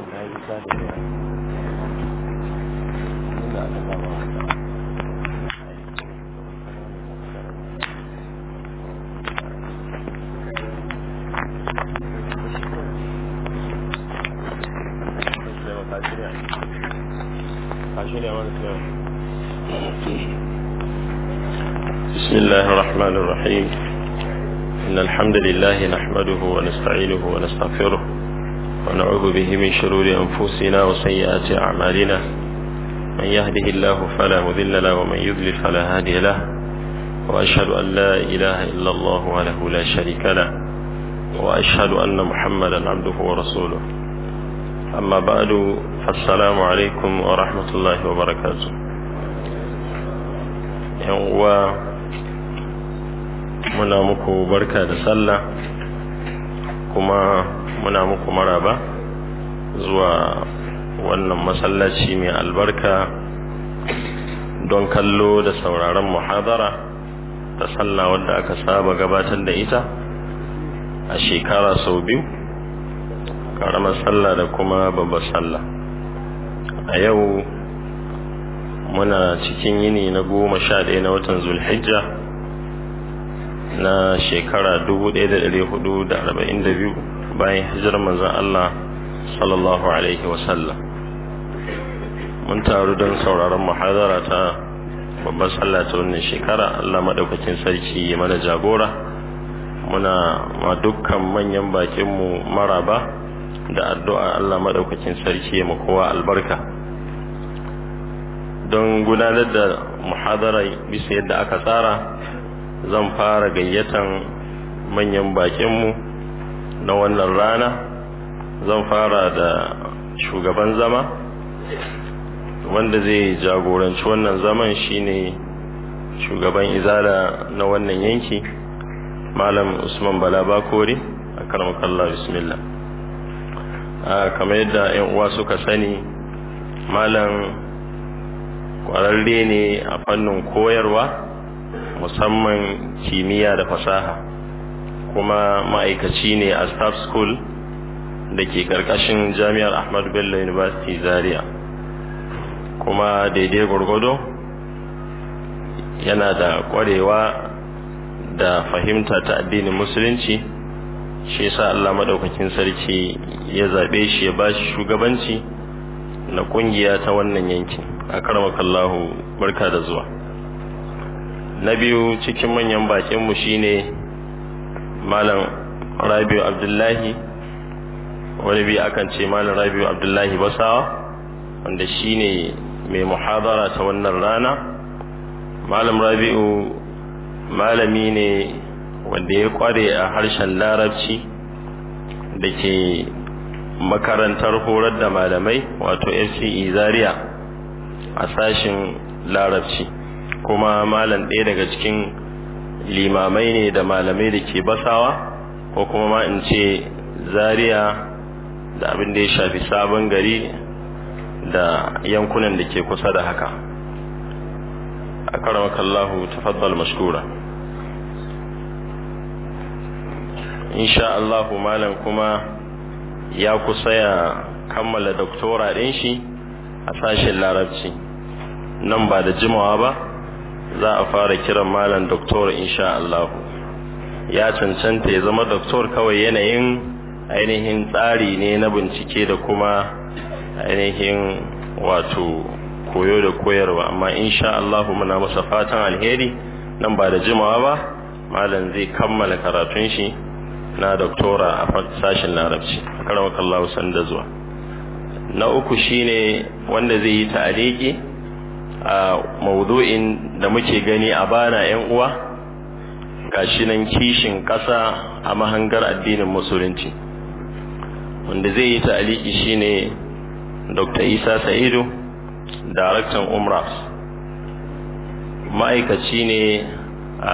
بسم الله الرحمن الرحيم إن الحمد لله نحمده ونستعينه ونستغفره ونعوذ به من شرور أنفسنا وسيئات أعمالنا من يهده الله فلا مذل له ومن يضلل فلا هادي له وأشهد أن لا إله إلا الله وله لا شريك له وأشهد أن محمدا عبده ورسوله أما بعد فالسلام عليكم ورحمة الله وبركاته uwa muna muku barka da sallah kuma muna muku maraba zuwa wannan masallaci mai albarka don kallo da sauraron muhadara da sallah wadda aka saba gabatar da ita a shekara sau biyu karamar sallah da kuma babbar sallah a yau muna cikin yini na goma sha ɗaya na watan zulhijja na shekara dubu ɗaya da ɗari hudu da arba'in da biyu bayan hijirar manzon Allah sallallahu alaihi wasallam mun taru don sauraron muhadara ta babbar sallah ta wannan shekara Allah maɗaukakin sarki ya mana jagora muna ma dukkan manyan bakinmu maraba da addu'a Allah maɗaukakin sarki ya kowa albarka don gudanar da muhadara bisa yadda aka tsara zan fara gayyatan manyan bakinmu na wannan rana zan fara da shugaban zama wanda zai jagoranci wannan zaman shine shugaban izala na wannan yanki malam usman bala bakori a karmakallah bismillah kamar yadda 'yan uwa suka sani malam kwararre ne a fannin koyarwa musamman kimiyya da fasaha kuma ma'aikaci ne a staff school da ke karkashin jami'ar ahmadu bello university zaria kuma daidai gwargwado yana da kwarewa da fahimta ta addinin musulunci shi yasa allah maɗaukakin sarki ya zaɓe shi ya ba shi shugabanci na ƙungiya ta wannan yankin a karamakallahu barka da zuwa na biyu cikin manyan bakinmu shine malam rabiu abdullahi wani biyu akan ce malam rabiu abdullahi basawa wanda shine mai muhadara ta wannan rana malam rabiu malami ne wanda ya kware a harshen larabci da ke makarantar horar da malamai wato fce zaria a sashin larabci kuma malam ɗaya daga cikin limamai ne da malamai da ke basawa ko kuma ma in ce zaria da abin da ya shafi sabon gari da yankunan da ke kusa da haka a karamakallahu tafaddal mashkura insha Allahu malam kuma ya kusa ya kammala doktora ɗin shi a sashen larabci nan ba da jimawa ba za a fara kiran malam doktor insha Allah ya cancanta ya zama doktor kawai yanayin ainihin tsari ne na bincike da kuma ainihin wato koyo da koyarwa amma insha Allah muna masa fatan alheri nan ba da jimawa ba malam zai kammala karatun shi na doktora a sashen larabci karamakallahu sanda zuwa na uku shine wanda zai yi ta'aliki a maudu'in da muke gani a bana yan uwa gashi nan kishin ƙasa a mahangar addinin musulunci wanda zai yi ta'aliki shine Dr. Isa Sa'idu daraktan Umras ma'aikaci ne a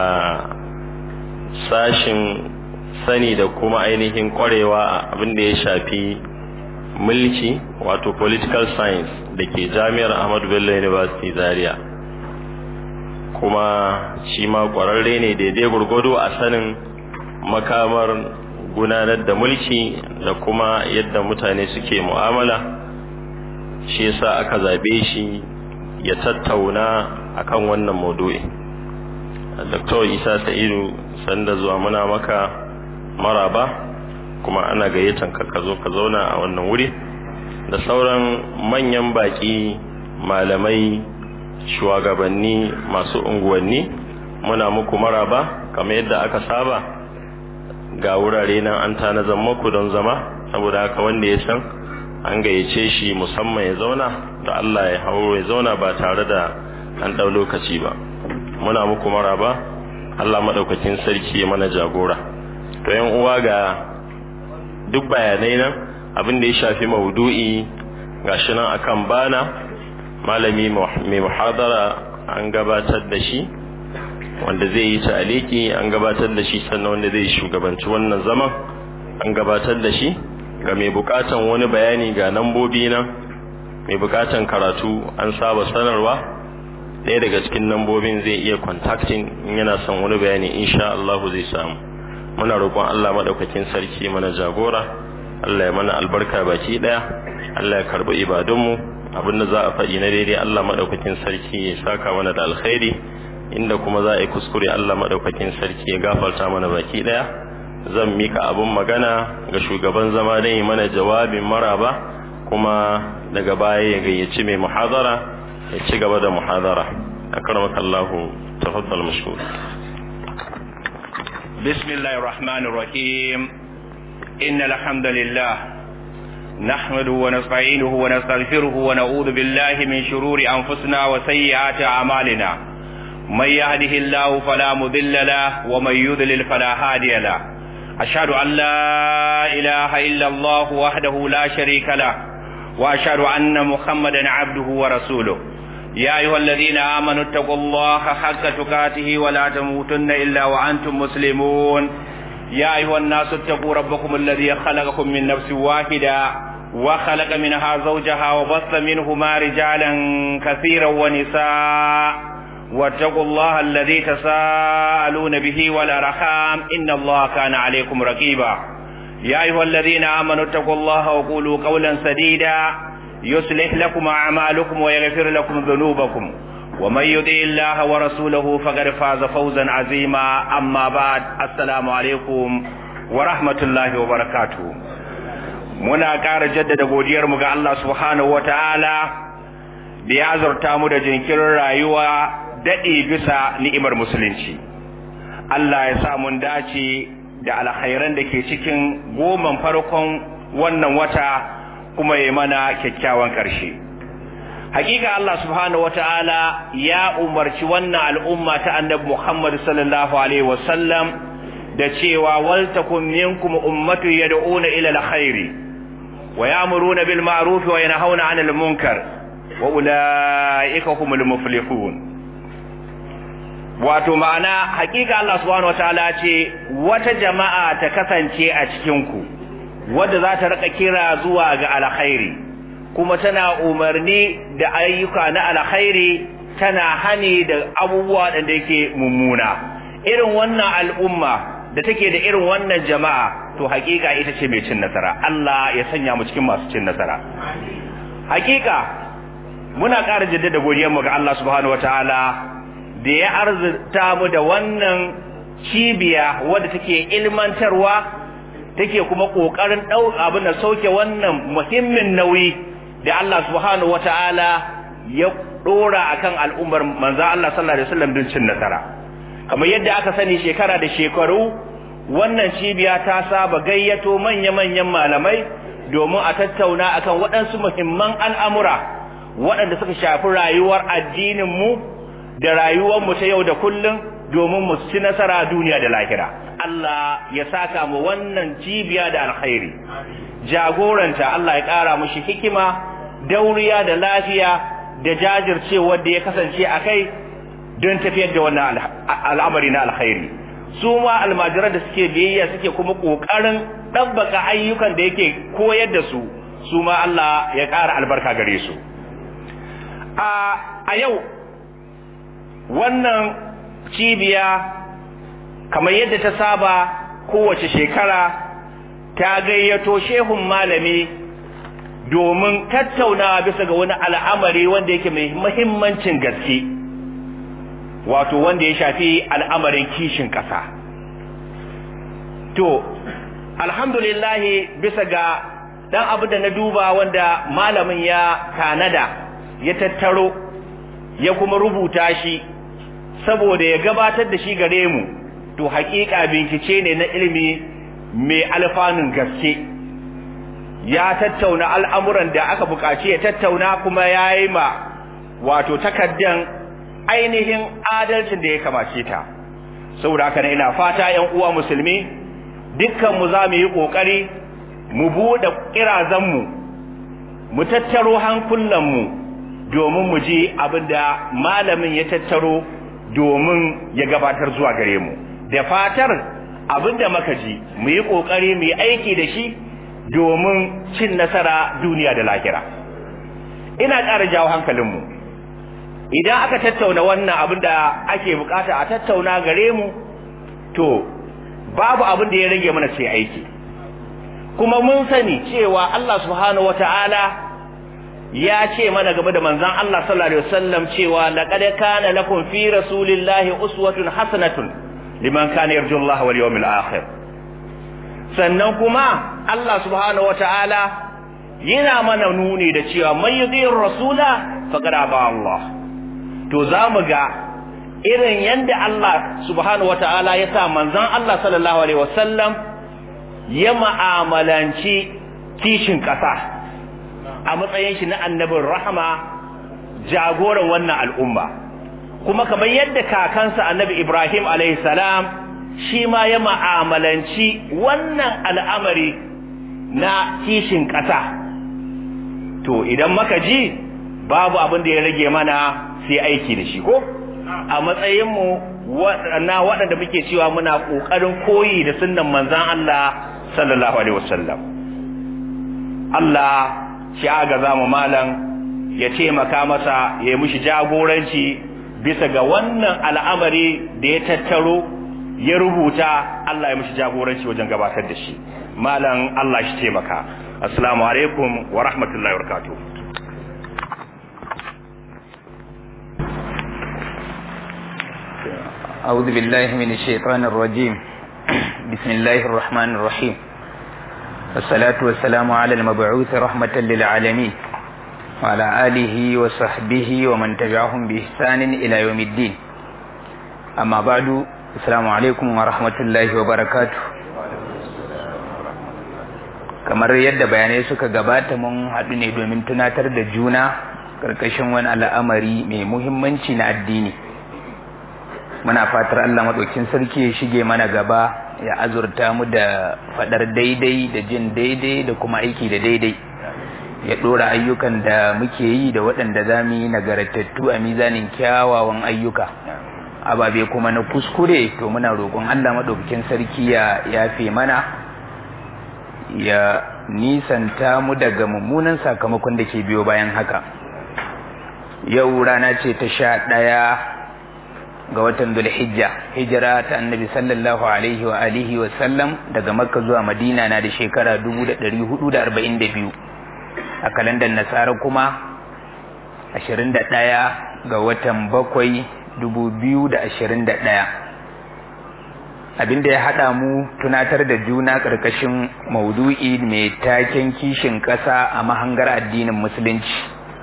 sashin sani da kuma ainihin kwarewa abin da ya shafi mulki wato political science da ke jami'ar ahmadu bello university zaria kuma shi ma kwararre ne daidai gurgudu a sanin makamar gudanar da mulki da kuma yadda mutane suke mu'amala shi yasa aka zaɓe shi ya tattauna akan wannan maudu'i Dr. Isa Sa'idu sanda zuwa muna maka maraba kuma ana gayyatan ka ka zo ka zauna a wannan wuri da sauran manyan baki malamai shugabanni masu unguwanni muna muku maraba kamar yadda aka saba ga wurare nan an tanazan muku don zama saboda haka wanda ya san an gayyace shi musamman ya zauna da Allah ya hauro ya zauna ba tare da an ɗau lokaci ba muna muku maraba Allah maɗaukakin sarki ya mana jagora to yan uwa ga duk bayanai nan abin da ya shafi maudu'i gashi nan akan bana malami mai muhadara an gabatar da shi wanda zai yi ta'aliki an gabatar da shi sannan wanda zai shugabanci wannan zaman an gabatar da shi ga mai bukatan wani bayani ga nambobi nan mai bukatan karatu an saba sanarwa ɗaya daga cikin nambobin zai iya contacting in yana son wani bayani insha Allah zai samu muna roƙon Allah madaukakin sarki mana jagora Allah ya mana albarka baki ɗaya Allah ya karbi ibadunmu abinda za a faɗi na daidai Allah madaukakin sarki ya saka mana da alkhairi inda kuma za a yi kuskure Allah madaukakin sarki ya gafarta mana baki ɗaya zan mika abun magana ga shugaban zama don yi mana jawabin maraba kuma daga baya ya gayyaci mai muhadara ya ci gaba da muhadara akramaka Allah tafaddal mashkur bismillahir rahmanir rahim innal hamdalillah نحمده ونستعينه ونستغفره ونعوذ بالله من شرور أنفسنا وسيئات أعمالنا من يهده الله فلا مضل له ومن يضلل فلا هادي له أشهد أن لا إله إلا الله وحده لا شريك له وأشهد أن محمدا عبده ورسوله يا أيها الذين آمنوا اتقوا الله حق تقاته ولا تموتن إلا وأنتم مسلمون يا أيها الناس اتقوا ربكم الذي خلقكم من نفس واحدة وخلق منها زوجها وبث منهما رجالا كثيرا ونساء واتقوا الله الذي تساءلون به والأرحام إن الله كان عليكم رقيبا يا أيها الذين آمنوا اتقوا الله وقولوا قولا سديدا يصلح لكم أعمالكم ويغفر لكم ذنوبكم ومن يطع الله ورسوله فقد فاز فوزا عظيما أما بعد السلام عليكم ورحمة الله وبركاته muna ƙara jaddada godiyarmu ga Allah subhanahu wataala da ya azurta mu da jinkirin rayuwa daɗe bisa ni'imar musulunci Allah ya sa mun dace da alkhairan da ke cikin goman farkon wannan wata kuma ya mana kyakkyawan ƙarshe hakika Allah subhanahu wataala ya umarci wannan al'umma ta annabi Muhammad sallallahu alaihi wasallam da cewa wal takum minkum ummatu yad'una ila alkhairi wa ya'muruna bil ma'ruf wa yanhauna 'anil munkar wa ulaika humul muflihun wato ma'ana hakika Allah subhanahu wataala ce wata jama'a ta kasance a cikin ku wadda za ta rika kira zuwa ga alkhairi kuma tana umarni da ayyuka na alkhairi tana hani da abubuwa da yake mummuna irin wannan al'umma da take da irin wannan jama'a to hakika ita ce mai cin nasara Allah ya sanya mu cikin masu cin nasara hakika muna ƙara jaddada godiyarmu ga Allah subhanahu wataala da ya arzuta mu da wannan cibiya wadda take ilmantarwa take kuma kokarin dau abin da sauke wannan muhimmin nauyi da Allah subhanahu wataala ya dora akan al'ummar manzo Allah sallallahu alaihi wasallam don cin nasara kamar yadda aka sani shekara da shekaru wannan cibiya ta saba gayyato manya-manyan malamai domin a tattauna akan waɗansu muhimman al'amura waɗanda suka shafi rayuwar addinin mu da rayuwar mu ta yau da kullum domin mu ci nasara duniya da lahira Allah ya saka mu wannan cibiya da alkhairi jagoranta Allah ya ƙara mushi hikima dauriya da lafiya da jajircewa da ya kasance a kai don tafiyar da wannan al'amari na alkhairi su ma almajiran da suke biyayya suke kuma ƙoƙarin ɗabbaka ayyukan da yake koyar da su su ma Allah ya ƙara albarka gare su a yau wannan cibiya kamar yadda ta saba kowace shekara ta gayyato shehun malami domin tattaunawa bisa ga wani al'amari wanda yake mai muhimmancin gaske wato wanda ya shafi al'amarin kishin ƙasa to alhamdulillahi bisa ga dan abu da na duba wanda malamin ya tanada ya tattaro ya kuma rubuta shi saboda ya gabatar da shi gare mu to haƙiƙa bincike ne na ilimi mai alfanun gaske ya tattauna al'amuran da aka buƙaci ya tattauna kuma ya yi ma wato takaddan ainihin adalcin da ya kamace ta saboda haka ina fata ‘yan uwa musulmi dukkanmu za mu yi ƙoƙari mu buɗe ƙirazanmu mu tattaro hankulanmu domin mu ji abin da malamin ya tattaro domin ya gabatar zuwa gare mu da fatar abin da maka ji mu yi ƙoƙari mu yi aiki da shi domin cin nasara duniya da lahira ina ƙara jawo hankalinmu idan aka tattauna wannan abin da ake bukata a tattauna gare mu to babu abin da ya rage mana sai aiki kuma mun sani cewa Allah subhanahu wata'ala ya ce mana game da manzon Allah sallallahu alaihi wasallam cewa laqad kana lakum fi rasulillahi uswatun hasanatun liman kana yarju Allah wal yawmil akhir sannan kuma Allah subhanahu wata'ala yana mana nuni da cewa man yudhir rasula faqad aba Allah to zamu ga irin yanda Allah subhanahu wata'ala ya sa manzon Allah sallallahu alaihi wasallam ya ma'amalanci kishin ƙasa a matsayin shi na annabin rahama jagoran wannan al'umma kuma kamar yadda kakansa annabi Ibrahim alaihi salam shi ma ya ma'amalanci wannan al'amari na kishin ƙasa to idan maka ji babu abin da ya rage mana sai aiki da shi ko a matsayinmu na waɗanda muke cewa muna ƙoƙarin koyi da sunnan manzan Allah sallallahu alaihi wasallam Allah shi aga zama malam ya taimaka masa ya yi mishi jagoranci bisa ga wannan al'amari da ya tattaro ya rubuta Allah ya mishi jagoranci wajen gabatar da shi malam Allah shi taimaka assalamu alaikum wa rahmatullahi wa barakatuh أعوذ بالله من الشيطان الرجيم بسم الله الرحمن الرحيم والصلاة والسلام على المبعوث رحمة للعالمين وعلى آله وصحبه ومن تبعهم بإحسان إلى يوم الدين أما بعد السلام عليكم ورحمة الله وبركاته kamar yadda bayanai suka gabata mun haɗu ne domin tunatar da juna ƙarƙashin wani al'amari mai muhimmanci na addini muna fatar Allah maɗaukin sarki ya shige mana gaba ya azurta mu da faɗar daidai da jin daidai da kuma aiki da daidai ya ɗora ayyukan da muke yi da waɗanda za mu yi nagartattu a mizanin kyawawan ayyuka ababe kuma na kuskure to muna roƙon Allah maɗaukakin sarki ya yafe mana ya nisanta mu daga mummunan sakamakon da ke biyo bayan haka yau rana ce ta sha ɗaya ga watan Dhulhijja hijira ta Annabi sallallahu alaihi wa alihi wa sallam daga Makka zuwa Madina na da shekara 1442 a kalandar Nasara kuma 21 ga watan bakwai 2021 abinda ya hada mu tunatar da juna karkashin maudu'i mai taken kishin ƙasa a mahangar addinin musulunci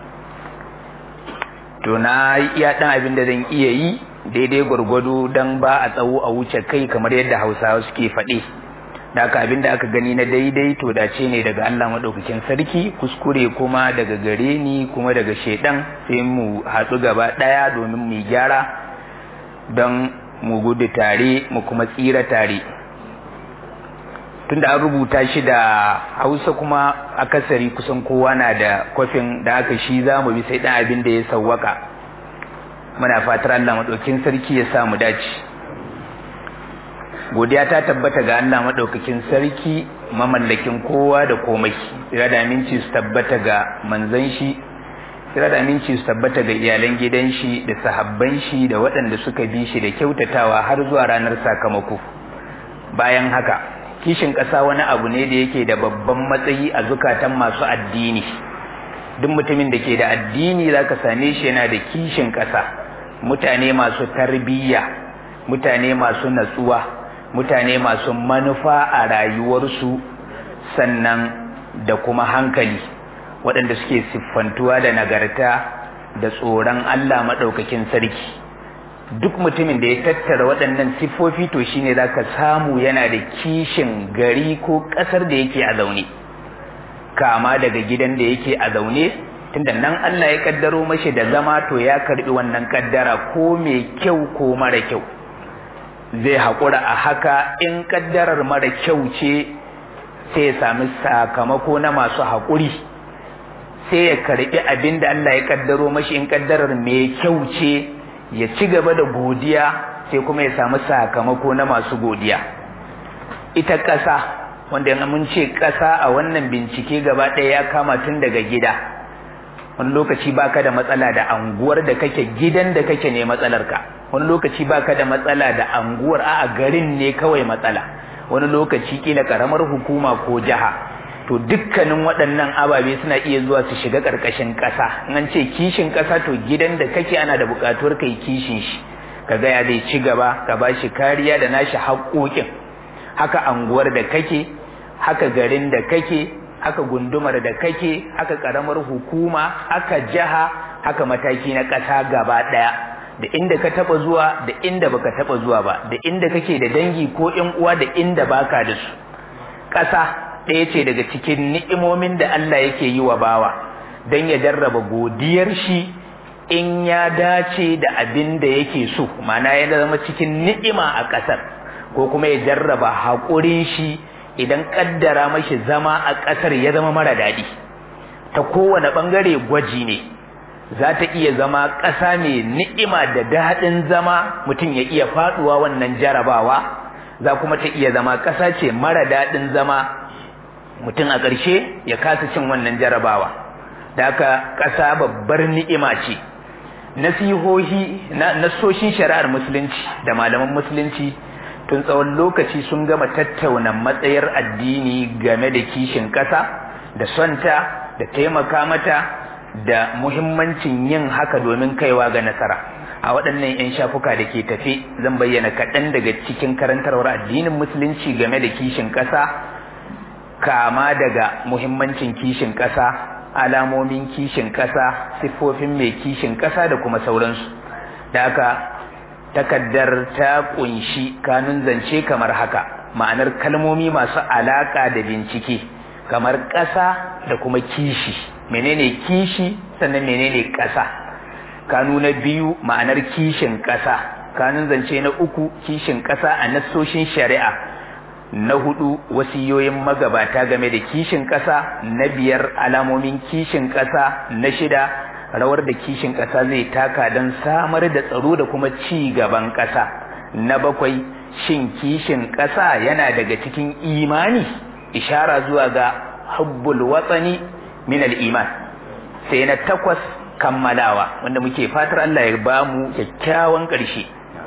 to na iya dan abin da zan iya yi daidai gwargwado don ba a tsawo a wuce kai kamar yadda hausawa suke faɗe da aka abin da aka gani na daidai to dace ne daga Allah maɗaukakin sarki kuskure kuma daga gare ni kuma daga shaidan sai mu haɗu gaba ɗaya domin mu gyara don mu gudu tare mu kuma tsira tare tunda an rubuta shi da hausa kuma akasari kusan kowa na da kwafin da aka shi za mu bi sai ɗan abin da ya sawwaka muna fatar Allah maɗaukin sarki ya sa mu dace godiya ta tabbata ga Allah maɗaukakin sarki mamallakin kowa da komai tsira da aminci su tabbata ga manzon shi tsira da aminci su tabbata ga iyalan gidan shi da sahabban shi da waɗanda suka bi shi da kyautatawa har zuwa ranar sakamako bayan haka kishin ƙasa wani abu ne da yake da babban matsayi a zukatan masu addini duk mutumin da ke da addini za ka same shi yana da kishin ƙasa mutane masu tarbiyya mutane masu natsuwa mutane masu manufa a rayuwarsu sannan da kuma hankali waɗanda suke siffantuwa da nagarta da tsoron Allah maɗaukakin sarki duk mutumin da ya tattara waɗannan siffofi to shine za ka samu yana da kishin gari ko ƙasar da yake a zaune kama daga gidan da yake a zaune tunda nan Allah ya kaddaro mashi da zama to ya karbi wannan kaddara ko mai kyau ko mara kyau zai haƙura a haka in kaddarar mara kyau ce sai ya sami sakamako na masu haƙuri sai ya karbi abin da Allah ya kaddaro mashi in kaddarar mai kyau ce ya ci gaba da godiya sai kuma ya sami sakamako na masu godiya ita ƙasa wanda mun ce ƙasa a wannan bincike gaba ɗaya ya kama tun daga gida wani lokaci baka da matsala da anguwar da kake gidan da kake ne matsalarka wani lokaci baka da matsala da anguwar a garin ne kawai matsala wani lokaci kila karamar hukuma ko jiha to dukkanin waɗannan ababe suna iya zuwa su shiga ƙarƙashin ƙasa in an ce kishin ƙasa to gidan da kake ana da buƙatuwar kai kishin shi ka ga ya zai ci gaba ka ba shi kariya da nashi haƙoƙin haka anguwar da kake haka garin da kake haka gundumar da kake haka karamar hukuma haka jaha haka mataki na ƙasa gaba ɗaya da inda ka taba zuwa da inda baka taba zuwa ba da inda kake da dangi ko ƴan uwa da inda baka da su ƙasa ɗaya ce daga cikin ni'imomin da Allah yake yi wa bawa don ya jarraba godiyar shi in ya dace da abin da yake so ma'ana ya zama cikin ni'ima a ƙasar ko kuma ya jarraba haƙurin shi idan kaddara mashi zama a ƙasar ya zama mara daɗi ta kowane ɓangare gwaji ne za ta iya zama ƙasa mai ni'ima da daɗin zama mutum ya iya faɗuwa wannan jarabawa za kuma ta iya zama ƙasa ce mara daɗin zama mutum a ƙarshe ya kasa cin wannan jarabawa da haka ƙasa babbar ni'ima ce nasihohi na nasoshin shari'ar musulunci da malaman musulunci tun tsawon lokaci sun gama tattauna matsayar addini game da kishin ƙasa da sonta da taimaka mata da muhimmancin yin haka domin kaiwa ga nasara a waɗannan 'yan shafuka da ke tafe zan bayyana kaɗan daga cikin karantarwar addinin musulunci game da kishin ƙasa kama daga muhimmancin kishin ƙasa alamomin kishin ƙasa siffofin mai kishin ƙasa da kuma sauransu da haka takaddar ta kunshi kanun zance kamar haka ma'anar kalmomi masu alaka da bincike kamar ƙasa da kuma kishi menene kishi sannan menene ƙasa kanu na biyu ma'anar kishin ƙasa kanun zance na uku kishin ƙasa a nassoshin shari'a na hudu wasiyoyin magabata game da kishin ƙasa na biyar alamomin kishin ƙasa na shida rawar da kishin ƙasa zai taka don samar da tsaro da kuma ci gaban ƙasa na bakwai shin kishin ƙasa yana daga cikin imani ishara zuwa ga hubbul watsani min iman sai na takwas kammalawa wanda muke fatar Allah ya ba mu kyakkyawan ƙarshe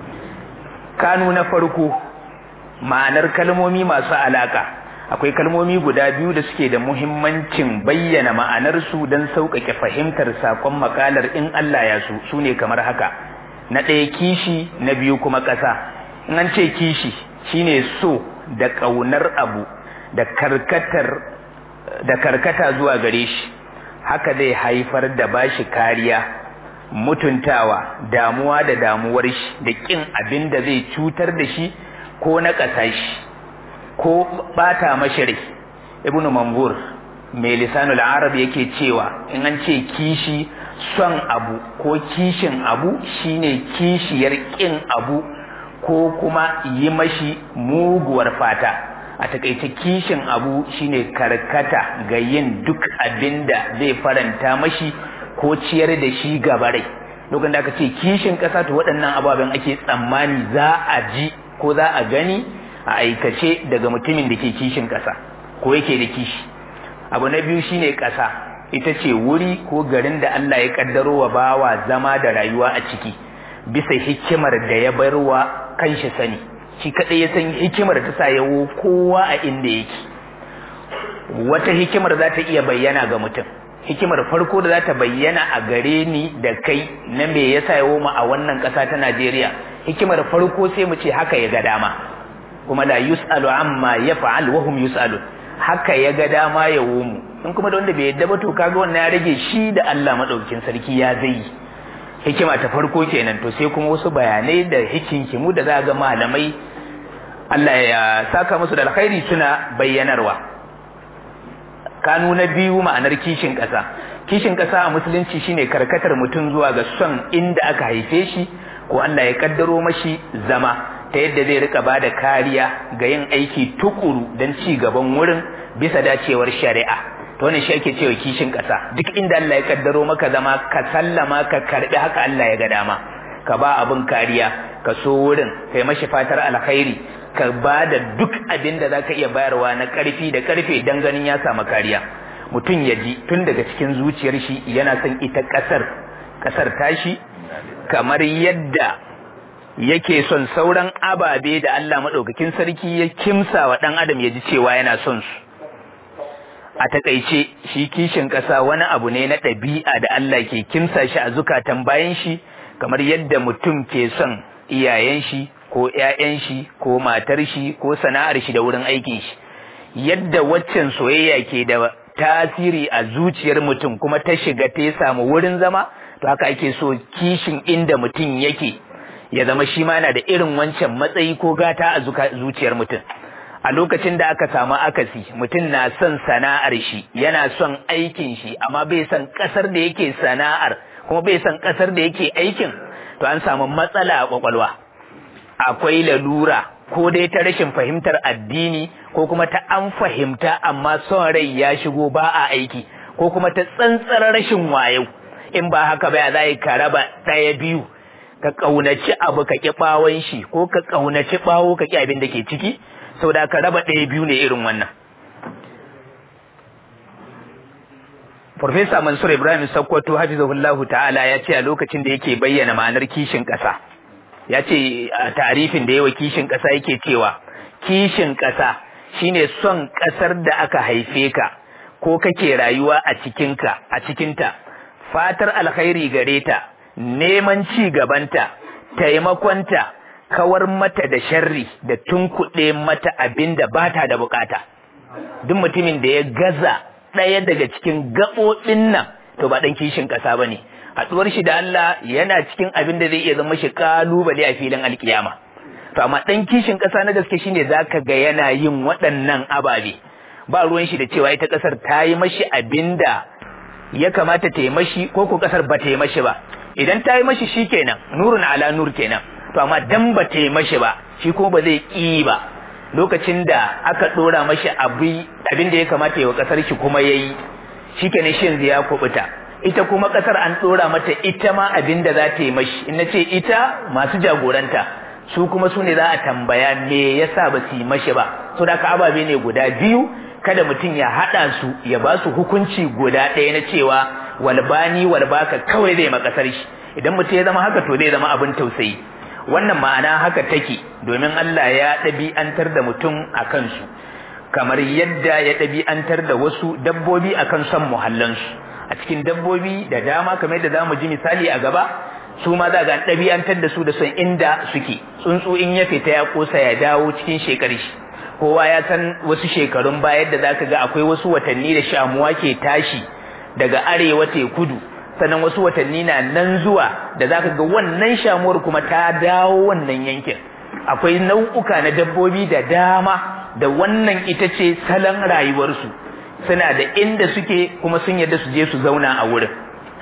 kanu na farko ma'anar kalmomi masu alaka akwai kalmomi guda biyu da suke da muhimmancin bayyana ma'anarsu don sauƙaƙe fahimtar saƙon makalar in Allah ya su su ne kamar haka na ɗaya kishi na biyu kuma ƙasa in an ce kishi shine so da ƙaunar abu da karkatar da karkata zuwa gare shi haka zai haifar da bashi kariya mutuntawa damuwa da damuwar shi da ƙin abin da zai cutar da shi ko na ƙasa shi ko bata mashari ibnu mangur mai lisanul arab yake cewa in an ce kishi son abu ko kishin abu shine kishiyar kin abu ko kuma yi mashi muguwar fata a takaice kishin abu shine karkata ga yin duk abin da zai faranta mashi ko ciyar da shi gabarai lokacin da aka ce kishin ƙasa to waɗannan ababen ake tsammani za a ji ko za a gani a aikace daga mutumin da ke kishin ƙasa ko yake da kishi abu na biyu shine ƙasa ita ce wuri ko garin da Allah ya kaddaro wa bawa zama da rayuwa a ciki bisa hikimar da ya bar wa kanshi sani shi kadai ya san hikimar ta sa yawo kowa a inda yake wata hikimar za ta iya bayyana ga mutum hikimar farko da za ta bayyana a gare ni da kai na me yasa yawo mu a wannan ƙasa ta Najeriya hikimar farko sai mu ce haka ya ga dama kuma la yus'alu amma yaf'al wa hum yus'alun haka ya ga dama ya mu in kuma da wanda bai yadda ba to kaga wannan ya rage shi da Allah madaukakin sarki ya zai hikima ta farko kenan to sai kuma wasu bayanai da hikinkimu da za ga malamai Allah ya saka musu da alkhairi suna bayyanarwa kanu na biyu ma'anar kishin ƙasa kishin ƙasa a musulunci shine karkatar mutum zuwa ga son inda aka haife shi ko Allah ya kaddaro mashi zama ta yadda zai rika bada kariya ga yin aiki tukuru don ci gaban wurin bisa dacewar shari'a to wannan shi ake cewa kishin ƙasa duk inda Allah ya kaddaro maka zama ka sallama ka karbi haka Allah ya ga dama ka ba abin kariya ka so wurin kai mashi fatar alkhairi ka ba da duk abin da zaka iya bayarwa na karfi da karfe dan ganin ya samu kariya mutum ya ji tun daga cikin zuciyar shi yana son ita kasar kasar tashi kamar yadda yake son sauran ababe da Allah madaukakin sarki ya kimsa wa dan adam ya ji cewa yana son su a takaice shi kishin ƙasa wani abu ne na ɗabi'a da Allah ke kimsa shi a zukatan bayan shi kamar yadda mutum ke son iyayen shi ko ƴaƴan shi ko matar shi ko sana'ar shi da wurin aikin shi yadda waccan soyayya ke da tasiri a zuciyar mutum kuma ta shiga ta samu wurin zama to haka ake so kishin inda mutum yake ya zama shi ma yana da irin wancan matsayi ko gata a zuciyar mutum a lokacin da aka samu akasi mutum na son sana'ar shi yana son aikin shi amma bai son kasar da yake sana'ar kuma bai son kasar da yake aikin to an samu matsala a kwakwalwa akwai lalura ko dai ta rashin fahimtar addini ko kuma ta an fahimta amma son rai ya shigo ba a aiki ko kuma ta tsantsar rashin wayo in ba haka ba za ka raba ɗaya biyu ka ƙaunaci abu ka ƙi ɓawon shi ko ka ƙaunaci ɓawo ka ƙi abin da ke ciki sau da ka raba ɗaya biyu ne irin wannan Farfesa Mansur Ibrahim Sakkwato hafizahullahu ta'ala ya ce a lokacin da yake bayyana ma'anar kishin ƙasa ya ce a tarifin da yawa kishin ƙasa yake cewa kishin ƙasa shine son ƙasar da aka haife ka ko kake rayuwa a cikinka a cikinta fatar alkhairi gare ta neman ci gabanta taimakonta kawar mata da sharri da tunkuɗe mata abin da ba ta da bukata duk mutumin da ya gaza ɗaya daga cikin gaɓoɓin nan to ba ɗan kishin ƙasa ba ne haɗuwar shi da Allah yana cikin abin da zai iya zama shi ƙalubale a filin alkiyama to amma ɗan kishin ƙasa na gaske shine zaka ga yana yin waɗannan ababe ba ruwan shi da cewa ita ƙasar ta yi mashi abin da ya kamata ta yi mashi ko ko ƙasar ba ta yi mashi ba idan ta yi mashi shi kenan nurun ala nur kenan to amma dan ba ta yi mashi ba shi ko ba zai ƙi ba lokacin da aka ɗora mashi abin da ya kamata ya wa ƙasar shi kuma ya yi shi kenan shi yanzu ya kubuta ita kuma ƙasar an ɗora mata ita ma abin da za ta yi mashi in na ce ita masu jagoranta su kuma su ne za a tambaya me yasa ba su yi mashi ba so da ka ababe ne guda biyu kada mutum ya haɗa su ya ba su hukunci guda ɗaya na cewa walbani walbaka kawai zai makasar shi idan mutum ya zama haka to zai zama abin tausayi wannan ma'ana haka take domin Allah ya ɗabi'antar da mutum a kansu kamar yadda ya ɗabi'antar da wasu dabbobi a kan son muhallansu a cikin dabbobi da dama kamar yadda za mu ji misali a gaba su ma za ga ɗabi'antar da su da son inda suke tsuntsu in ya fita ya kosa ya dawo cikin shekar shi kowa ya san wasu shekarun baya da zaka ga akwai wasu watanni da shamuwa ke tashi daga arewa te kudu sannan wasu watanni na nan zuwa da zaka ga wannan shamuwar kuma ta dawo wannan yankin akwai nau'uka na dabbobi da dama da wannan ita ce salon rayuwarsu suna da inda suke kuma sun yarda su je su zauna a wurin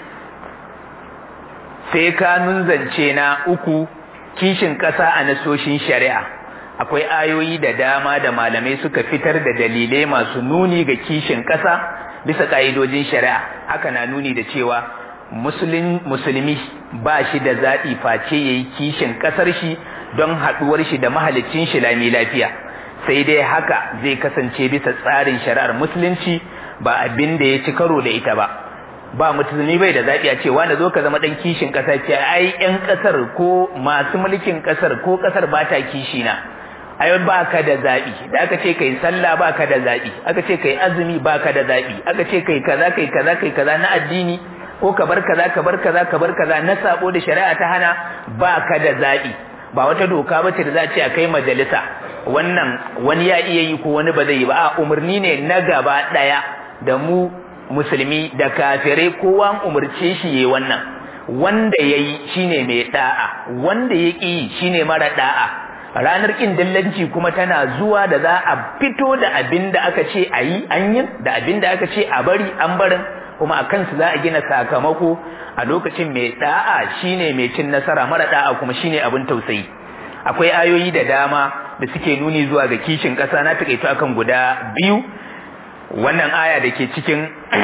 sai kanun zance na uku kishin ƙasa a nasoshin shari'a akwai ayoyi da dama da malamai suka fitar da dalilai masu nuni ga kishin ƙasa bisa ƙa'idojin shari'a haka na nuni da cewa musulmi ba shi da zaɓi face ya yi kishin ƙasar shi don haɗuwar shi da mahalicin shi lami lafiya sai dai haka zai kasance bisa tsarin shari'ar musulunci ba abin da ya ci karo da ita ba ba musulmi bai da zaɓi a cewa na zo ka zama ɗan kishin ƙasa ce ai ƴan ƙasar ko masu mulkin ƙasar ko ƙasar ba ta kishi na ai baka da zabi da aka ce kai sallah baka da zabi aka ce kai azumi baka da zabi aka ce kai kaza kai kaza kai kaza na addini ko ka bar kaza ka bar kaza ka bar kaza na sabo da shari'a ta hana baka da zabi ba wata doka ba ce da za a ce a kai majalisa wannan wani ya iya yi ko wani ba zai yi ba a umarni ne na gaba daya da mu musulmi da kafirai kowa an umarce shi yayi wannan wanda yayi shine mai da'a wanda ya ƙi shine mara da'a ranar kin dillanci kuma tana zuwa da za a fito da abin da aka ce a yi an yi da abin da aka ce a bari an barin kuma a kansu za a gina sakamako a lokacin mai da'a shine mai cin nasara mara da'a kuma shine abin tausayi akwai ayoyi da dama da suke nuni zuwa ga kishin ƙasa na taƙaito akan guda biyu wannan aya da ke cikin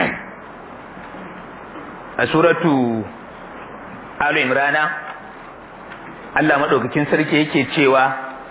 a suratu alu imrana Allah madaukakin sarki yake cewa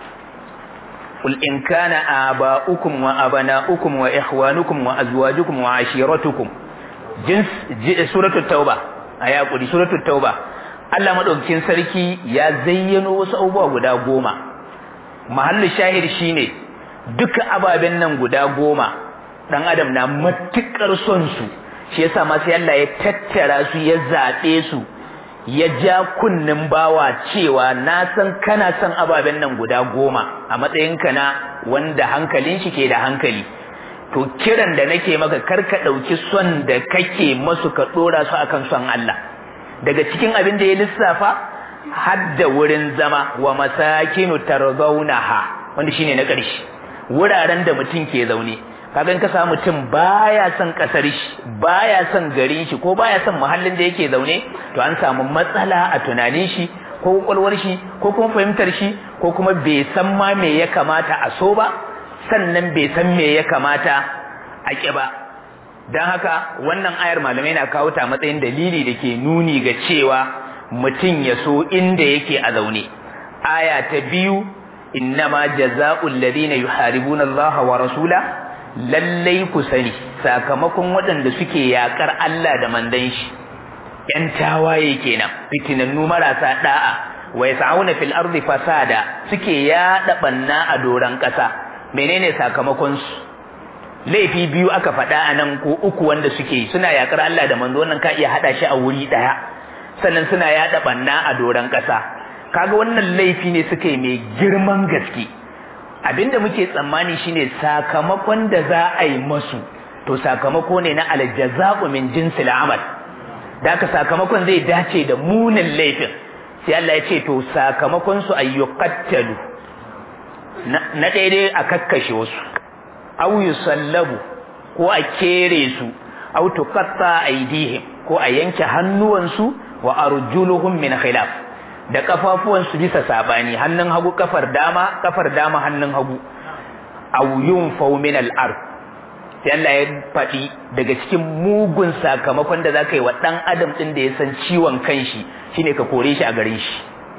qul in kana aba'ukum wa abana'ukum wa ikhwanukum wa azwajukum wa ashiratukum jins suratu tauba aya kudi suratu tauba Allah madaukakin sarki ya zayyano wasu abubuwa guda goma mahallu shahid shine duka ababen nan guda goma dan adam na matukar son su shi yasa ma sai Allah ya tattara su ya zabe su ya ja kunnin bawa cewa na san kana son ababen nan guda goma a matsayinka na wanda hankalin shi ke da hankali to kiran da nake maka karka ɗauki son da kake masu ka ɗora su akan son Allah daga cikin abin da ya lissafa hadda wurin zama wa masakinu tarzaunaha wanda shine na ƙarshe wuraren da mutum ke zaune kagan ka samu mutum baya son kasar shi baya son garin shi ko baya son muhallin da yake zaune to an samu matsala a tunanin shi ko kwakwalwar shi ko kuma fahimtar shi ko kuma bai san ma me ya kamata a so ba sannan bai san me ya kamata a ƙi ba don haka wannan ayar malamai na kawo ta matsayin dalili da ke nuni ga cewa mutum ya so inda yake a zaune aya ta biyu innama jaza'ul ladina yuharibuna Allah wa rasula lallai ku sani sakamakon waɗanda suke yakar Allah da mandan shi ‘yan tawaye kenan fitinannu marasa ɗa'a wa yas'auna fil ardi fasada suke yaɗa ɓanna a doron ƙasa menene sakamakon su laifi biyu aka faɗa a nan ko uku wanda suke suna yakar Allah da manzo wannan ka iya haɗa shi a wuri ɗaya sannan suna yaɗa ɓanna a doron ƙasa kaga wannan laifi ne suka yi mai girman gaske abinda muke tsammani shine sakamakon da za a yi masu to sakamako ne na aljaza'u min jinsil amal da haka sakamakon zai dace da munin laifin sai Allah ya ce to sakamakon su ayyuqattalu na ɗaya dai a kakkashe wasu aw yusallabu ko a kere su aw tuqatta aydihim ko a yanke hannuwansu wa arjuluhum min khilaf da kafafuwansu bisa sabani hannun hagu kafar dama kafar dama hannun hagu aw yunfaw min al-ard sai Allah ya faɗi daga cikin mugun sakamakon da zaka yi wa dan adam din da ya san ciwon kanshi shine ka kore shi a garin shi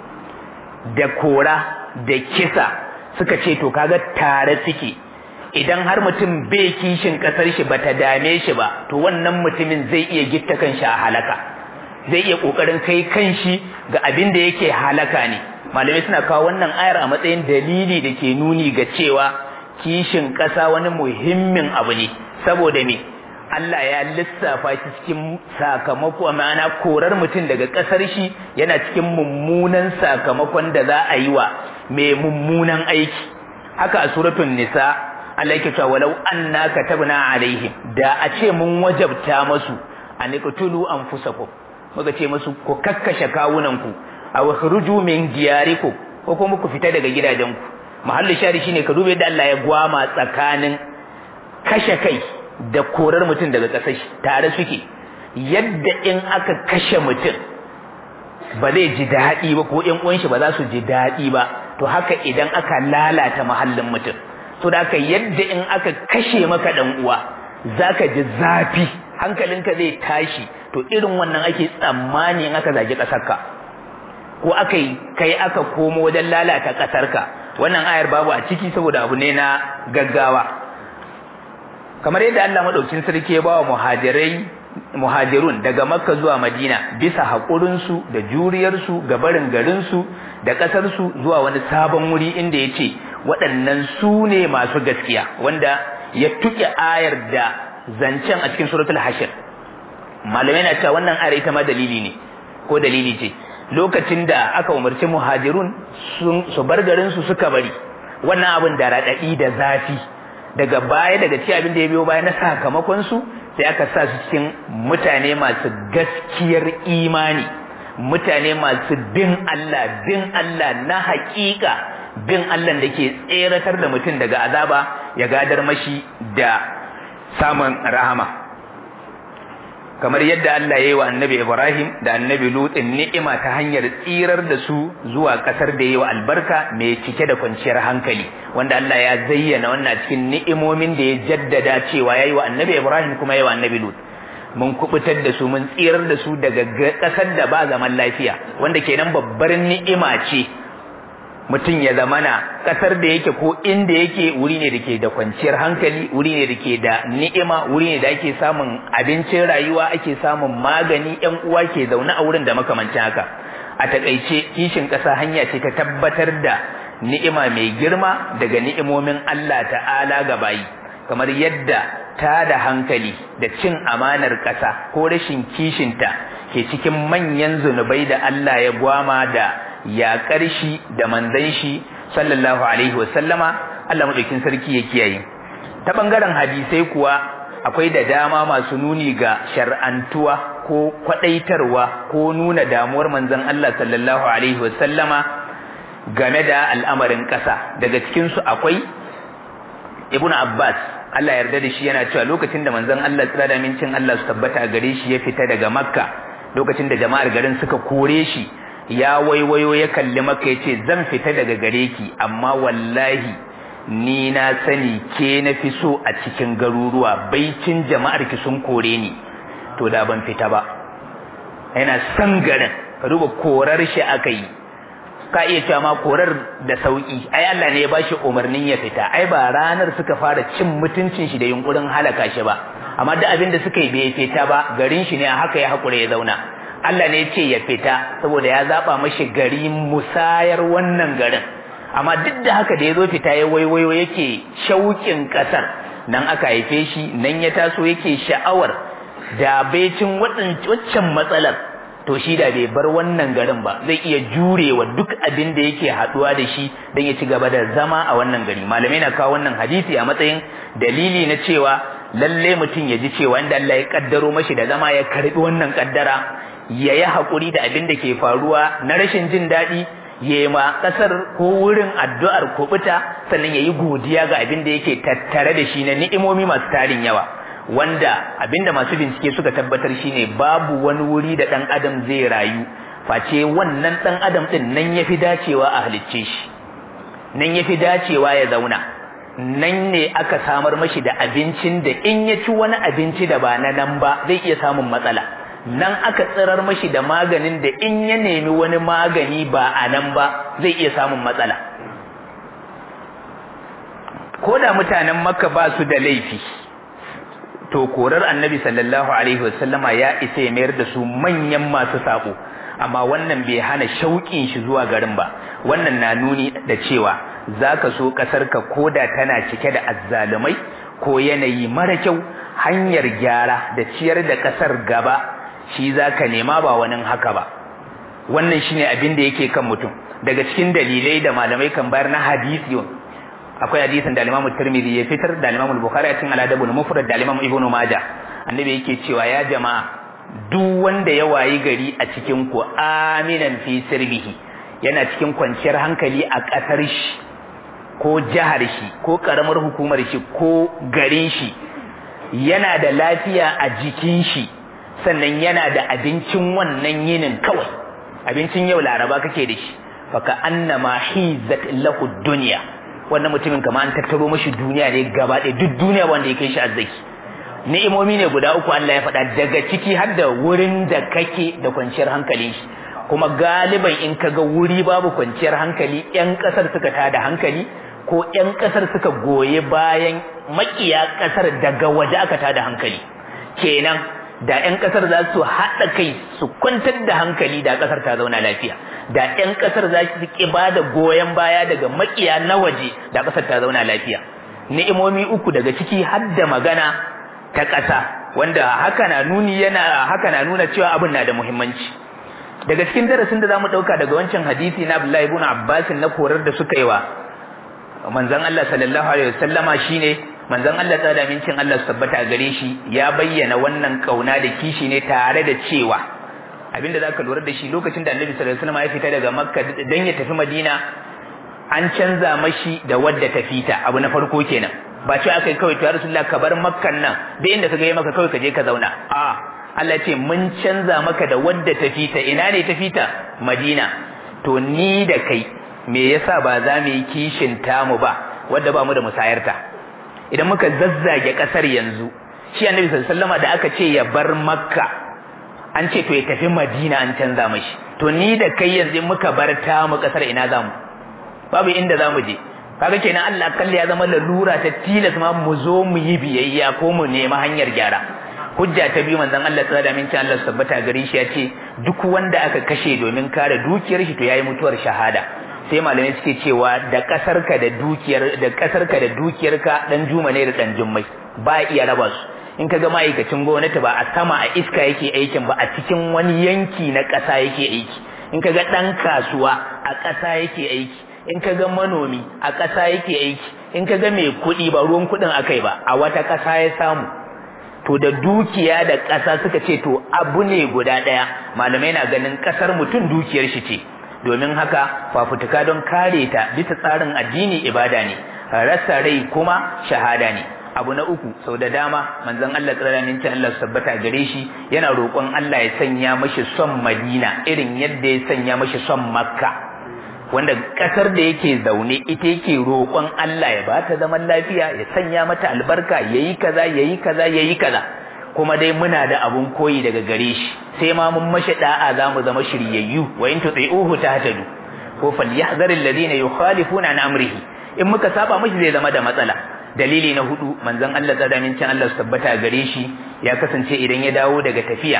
da kora da kisa suka ce to kaga tare suke idan har mutum bai kishin kasar shi bata dame shi ba to wannan mutumin zai iya gitta kanshi a halaka zai iya kokarin kai kanshi ga abin da yake halaka ne malamai suna kawo wannan ayar a matsayin dalili da ke nuni ga cewa kishin ƙasa wani muhimmin abu ne saboda me Allah ya lissafa shi cikin sakamako ma'ana korar mutum daga ƙasar shi yana cikin mummunan sakamakon da za a yi wa mai mummunan aiki haka a suratul nisa Allah yake cewa walau anna katabna alaihim da a ce mun wajabta masu an iqtulu anfusakum muka ce musu ku kakkashe kawunanku aw khruju min diyarikum ko kuma ku fita daga gidajenku mahallu shari shine ka dube da Allah ya gwama tsakanin kashe kai da korar mutum daga ƙasar shi tare suke yadda in aka kashe mutum ba zai ji daɗi ba ko ƴan uwan shi ba za su ji daɗi ba to haka idan aka lalata mahallin mutum to da haka yadda in aka kashe maka dan uwa zaka ji zafi hankalinka zai tashi to irin wannan ake tsammani in aka zagi ƙasarka ko aka yi kai aka komo wajen lalata ƙasarka wannan ayar babu a ciki saboda abu ne na gaggawa kamar yadda Allah madaukin sarki ya bawa muhajirai muhajirun daga makka zuwa madina bisa haƙurinsu da juriyarsu ga barin garinsu da ƙasarsu zuwa wani sabon wuri inda ya ce waɗannan su ne masu gaskiya wanda ya tuke ayar da zancen a cikin suratul hashir malamai na cewa wannan ayar ita ma dalili ne ko dalili ce lokacin da aka umarci muhajirun su bar garin su suka bari wannan abin da raɗaɗi da zafi daga baya daga ci abin da ya biyo baya na sakamakon su sai aka sa su cikin mutane masu gaskiyar imani mutane masu bin Allah bin Allah na haƙiƙa bin Allah da ke tseratar da mutum daga azaba ya gadar mashi da samun rahama kamar yadda Allah ya yi wa annabi Ibrahim da annabi Lutin ni'ima ta hanyar tsirar da su zuwa ƙasar da ya yi wa albarka mai cike da kwanciyar hankali wanda Allah ya zayyana wannan cikin ni'imomin da ya jaddada cewa ya yi wa annabi Ibrahim kuma ya yi wa annabi Lut mun kubutar da su mun tsirar da su daga ƙasar da ba zaman lafiya wanda kenan babbar ni'ima ce mutum ya zamana ƙasar da yake ko inda yake wuri ne da ke da kwanciyar hankali wuri ne da ke da ni'ima wuri ne da ake samun abincin rayuwa ake samun magani yan uwa ke zaune a wurin da makamancin haka a takaice kishin ƙasa hanya ce ta tabbatar da ni'ima mai girma daga ni'imomin Allah ta'ala ga bayi kamar yadda ta da hankali da cin amanar ƙasa ko rashin kishinta ke cikin manyan zunubai da Allah ya gwama da yaƙar shi da manzan shi sallallahu alaihi wasallama Allah madaukin sarki ya kiyaye ta bangaren hadisai kuwa akwai da dama masu nuni ga shar'antuwa ko kwadaitarwa ko nuna damuwar manzon Allah sallallahu alaihi wasallama game da al'amarin ƙasa daga cikin su akwai Ibn Abbas Allah yarda da shi yana cewa lokacin da manzon Allah tsira da mincin Allah su tabbata a gare shi ya fita daga Makka lokacin da jama'ar garin suka kore shi ya waiwayo ya kalli maka ya ce zan fita daga gare ki amma wallahi ni na sani ke na fi so a cikin garuruwa baicin jama'ar ki sun kore ni to da ban fita ba yana san garin ka duba korar shi aka yi ka iya cewa ma korar da sauki ai Allah ne ya bashi umarnin ya fita ai ba ranar suka fara cin mutuncin shi da yunkurin halaka shi ba amma duk abin da suka yi bai fita ba garin shi ne haka ya hakura ya zauna Allah ne ce ya fita saboda ya zaba mashi gari musayar wannan garin amma duk da haka da ya zo fita ya waiwayo yake shauƙin ƙasar nan aka haife shi nan ya taso yake sha'awar da baicin waccan matsalar to shi da bai bar wannan garin ba zai iya jurewa duk abin da yake haɗuwa da shi don ya ci gaba da zama a wannan gari malamai na kawo wannan hadisi a matsayin dalili na cewa lalle mutum ya ji cewa inda Allah ya kaddaro mashi da zama ya karbi wannan kaddara ya yi haƙuri da abin da ke faruwa na rashin jin daɗi ya yi ma ƙasar ko wurin addu'ar kuɓuta sannan ya yi godiya ga abin da yake tattare da shi na ni'imomi masu tarin yawa wanda abin da masu bincike suka tabbatar shine babu wani wuri da ɗan adam zai rayu face wannan ɗan adam ɗin nan ya fi dacewa a halicce shi nan ya fi dacewa ya zauna nan ne aka samar mashi da abincin da in ya ci wani abinci da ba na nan ba zai iya samun matsala nan aka tsirar mashi da maganin da in ya nemi wani magani ba a nan ba zai iya samun matsala ko da mutanen makka ba su da laifi to korar annabi sallallahu alaihi wasallama ya isa ya mayar da su manyan masu sako amma wannan bai hana shauƙin shi zuwa garin ba wannan na nuni da cewa zaka so kasar ka koda tana cike da azzalumai ko yanayi mara kyau hanyar gyara da ciyar da kasar gaba shi zaka nema ba wani haka ba wannan shine abin da yake kan mutum daga cikin dalilai da malamai kan bayar na hadisi akwai hadisin da Imam Tirmidhi ya fitar da Imam Bukhari a cikin Al-Adabul Mufrad da Imam Ibn Majah annabi yake cewa ya jama'a duk wanda ya wayi gari a cikin ku aminan fi sirbihi yana cikin kwanciyar hankali a ƙasar shi ko jihar shi ko karamar hukumar shi ko garin shi yana da lafiya a jikin shi sannan yana da abincin wannan yinin kawai abincin yau laraba kake da shi faka annama hizat lahu dunya wannan mutumin kama an tattaro mashi duniya ne gaba ɗaya duk duniya wanda ya kai shi azzaki ni'imomi ne guda uku Allah ya faɗa daga ciki har da wurin da kake da kwanciyar hankali shi kuma galiban in ka ga wuri babu kwanciyar hankali ƴan ƙasar suka tada hankali ko ƴan ƙasar suka goye bayan makiya ƙasar daga waje aka tada hankali kenan da 'yan kasar za su haɗa kai su kwantar da hankali da kasar ta zauna lafiya da 'yan kasar za su ki ba da goyon baya daga makiya na waje da kasar ta zauna lafiya ni'imomi uku daga ciki har da magana ta ƙasa wanda haka na nuni yana haka na nuna cewa abin na da muhimmanci daga cikin darasin da zamu dauka daga wancan hadisi na Abdullah ibn Abbas na korar da suka yi wa manzon Allah sallallahu alaihi wasallama shine manzon Allah ta da mincin Allah tabbata gare shi ya bayyana wannan kauna da kishi ne tare da cewa abinda zaka lura da shi lokacin da Annabi sallallahu alaihi wasallam ya fita daga Makka dan ya tafi Madina an canza mashi da wadda ta fita abu na farko kenan ba ce aka yi kawai ta Rasulullah ka bar Makkan nan da inda ka ga maka kawai ka je ka zauna a Allah ce mun canza maka da wadda ta fita ina ne ta fita Madina to ni da kai me yasa ba za mu yi kishin tamu ba wadda ba mu da musayarta idan muka zazzage kasar yanzu shi annabi sallallahu alaihi da aka ce ya bar makka an ce to ya tafi madina an canza mashi to ni da kai yanzu muka bar tamu kasar ina zamu babu inda zamu je kaga kenan Allah kalli ya zama lalura ta tilas ma mu zo mu yi biyayya ko mu nemi hanyar gyara hujja ta biyu manzon Allah tsada min ci Allah tabbata gare shi ya ce duk wanda aka kashe domin kare dukiyar shi to yayi mutuwar shahada sai malamai suke cewa da kasarka da dukiyar da kasarka da dukiyarka dan juma ne da dan jummai ba iya raba su in kaga ma'aikacin gwamnati ba a sama a iska yake aikin ba a cikin wani yanki na ƙasa yake aiki in kaga dan kasuwa a ƙasa yake aiki in kaga manomi a ƙasa yake aiki in kaga mai kuɗi ba ruwan kuɗin akai ba a wata ƙasa ya samu to da dukiya da ƙasa suka ce to abu ne guda ɗaya malamai na ganin ƙasar mutum dukiyar shi ce domin haka fafutuka don kare ta bisa tsarin addini ibada ne rasa rai kuma shahada ne abu na uku sau da dama manzon Allah tsiranin cin Allah sabbata gare shi yana roƙon Allah ya sanya mashi son Madina irin yadda ya sanya mashi son Makka wanda kasar da yake zaune ita yake roƙon Allah ya bata zaman lafiya ya sanya mata albarka yayi kaza yayi kaza yayi kaza kuma dai muna da abun koyi daga gare shi sai ma mun mashi da'a zamu zama shiryayyu wa in tuti'uhu tahtadu ko falyahzar alladhina yukhalifuna an amrihi in muka saba mashi zai zama da matsala dalili na hudu manzon Allah tsada min cin Allah su tabbata gare shi ya kasance idan ya dawo daga tafiya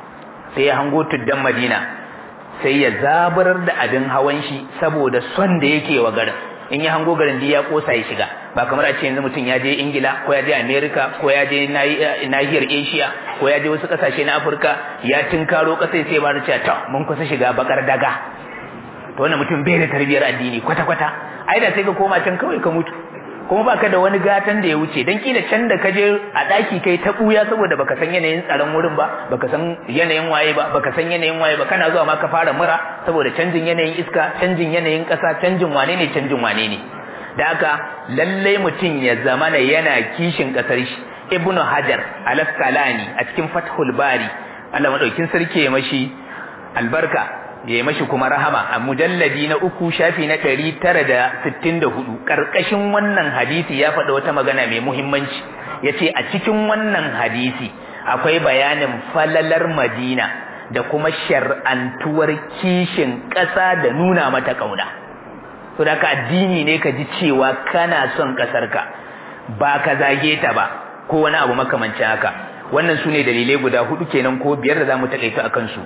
sai ya hango tuddan Madina sai ya zaburar da abin hawan shi saboda son da yake wa garin in ya hango garin ya kosa ya shiga ba kamar a ce yanzu mutum ya je ingila ko ya je america ko ya je nahiyar asia ko ya je wasu kasashe na afirka ya tinkaro kasai sai ba da cewa ta mun kusa shiga bakar daga to wannan mutum bai da tarbiyar addini kwata kwata ai da sai ka koma can kawai ka mutu kuma baka da wani gatan da ya wuce dan kila can da kaje a daki kai ta buya saboda baka san yanayin tsaron wurin ba baka san yanayin waye ba baka san yanayin waye ba kana zuwa ma ka fara mura saboda canjin yanayin iska canjin yanayin kasa canjin wane ne canjin wane ne da haka lalle mutum ya zamana yana kishin kasar shi ibnu hajar al-asqalani a cikin fathul bari Allah madaukin sarki ya mashi albarka ya yi mashi kuma rahama a mujalladi na uku shafi na ɗari tara da sittin da hudu ƙarƙashin wannan hadisi ya faɗa wata magana mai muhimmanci ya ce a cikin wannan hadisi akwai bayanin falalar madina da kuma shar'antuwar kishin ƙasa da nuna mata ƙauna to da addini ne ka ji cewa kana son ƙasarka ba ka zage ta ba ko wani abu makamancin haka wannan su ne dalilai guda hudu kenan ko biyar da za mu taƙaita a kansu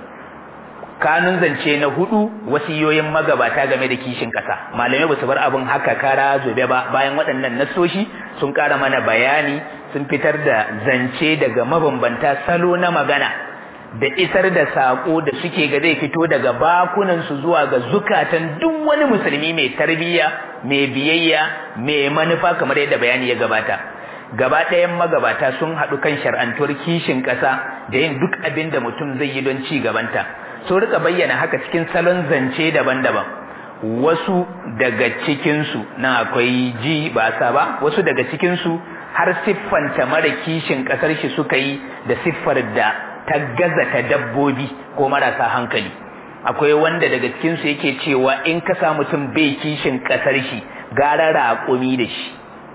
kanun zance na hudu wasiyoyin magabata game da kishin ƙasa malamai ba su bar abin haka kara zobe ba bayan waɗannan nasoshi sun ƙara mana bayani sun fitar da zance daga mabambanta salo na magana da isar da saƙo da suke ga zai fito daga bakunansu zuwa ga zukatan duk wani musulmi mai tarbiyya mai biyayya mai manufa kamar yadda bayani ya gabata gaba ɗayan magabata sun haɗu kan shar'antuwar kishin ƙasa da yin duk abin da mutum zai yi don ci gabanta sun rika bayyana haka cikin salon zance daban-daban wasu daga cikinsu na akwai ji ba sa ba wasu daga cikinsu har siffanta mara kishin ƙasar shi suka yi da siffar da ta gaza ta dabbobi ko marasa hankali akwai wanda daga cikinsu yake cewa in ka sa mutum bai kishin ƙasar shi gara raƙumi da shi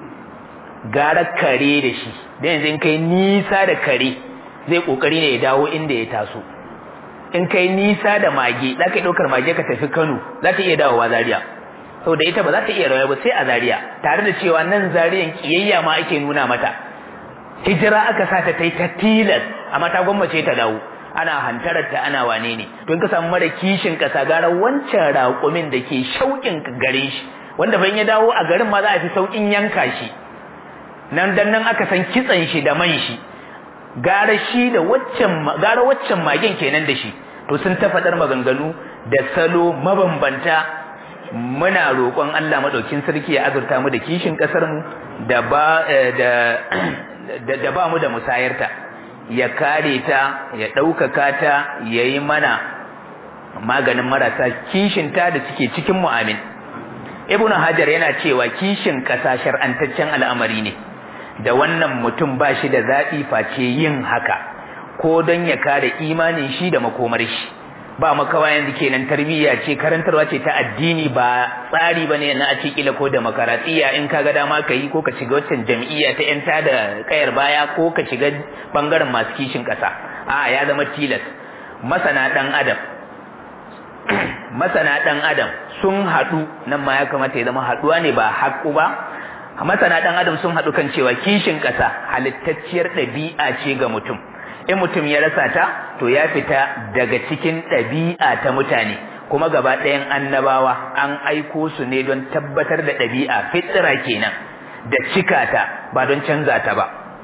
gara kare da shi da yanzu in kai nisa da kare zai ƙoƙari ne ya dawo inda ya taso in kai nisa da mage za ka yi ɗaukar mage ka tafi Kano za ta iya dawowa Zaria saboda ita ba za ta iya rawa ba sai a Zaria tare da cewa nan Zariyan kiyayya ma ake nuna mata hijira aka sa ta tai ta tilas amma ta gwammace ta dawo ana hantarar ta ana wane ne to in ka samu mara kishin kasa gara wancan raƙumin da ke shauƙin gare shi wanda ban ya dawo a garin ma za a fi sauƙin yanka shi nan dan nan aka san kitsan shi da man shi gara shi da waccan gara waccan magen kenan da shi to sun ta faɗar maganganu da salo mabambanta muna roƙon Allah madaukin sarki ya azurta mu da kishin ƙasar mu da ba da da ba mu da musayarta ya kare ta ya ɗaukaka ta ya yi mana maganin marasa kishinta da suke cikin mu'amin ibnu hajar yana cewa kishin ƙasa shar'antaccen al'amari ne da wannan mutum ba shi da zaɓi face yin haka ko don ya kare imanin shi da makomar shi ba makawa yanzu kenan tarbiyya ce karantarwa ce ta addini ba tsari bane na a ce kila ko da makaratiya in ka ga dama ka yi ko ka shiga waccan jam'iyya ta yan da kayar baya ko ka shiga bangaren masu kishin ƙasa a ya zama tilas masana dan adam masana dan adam sun haɗu nan ma ya kamata ya zama haɗuwa ne ba haƙu ba masana dan adam sun haɗu kan cewa kishin ƙasa halittacciyar ɗabi'a ce ga mutum in mutum ya rasa ta to ya fita daga cikin ɗabi'a ta mutane kuma gaba ɗayan annabawa an aiko su ne don tabbatar da ɗabi'a fitsira kenan da cika ta ba don canza ta ba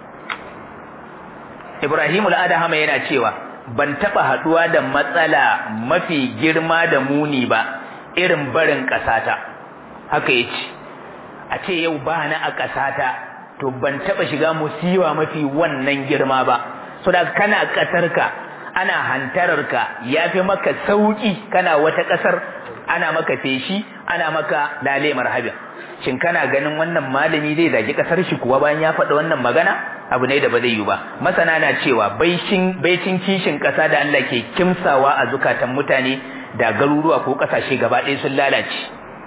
Ibrahim al-Adhama yana cewa ban taɓa haɗuwa da matsala mafi girma da muni ba irin barin ƙasata haka yace a ce yau ba na a ƙasata to ban taɓa shiga musiwa mafi wannan girma ba so da kana ƙasarka ana hantararka ya fi maka sauƙi kana wata ƙasar ana maka feshi ana maka lale marhabin shin kana ganin wannan malami zai zagi ƙasar shi kuwa bayan ya faɗa wannan magana abu ne da ba zai yi ba masana na cewa baicin baicin kishin ƙasa da Allah ke kimsawa a zukatan mutane da garuruwa ko ƙasashe gaba ɗaya sun lalace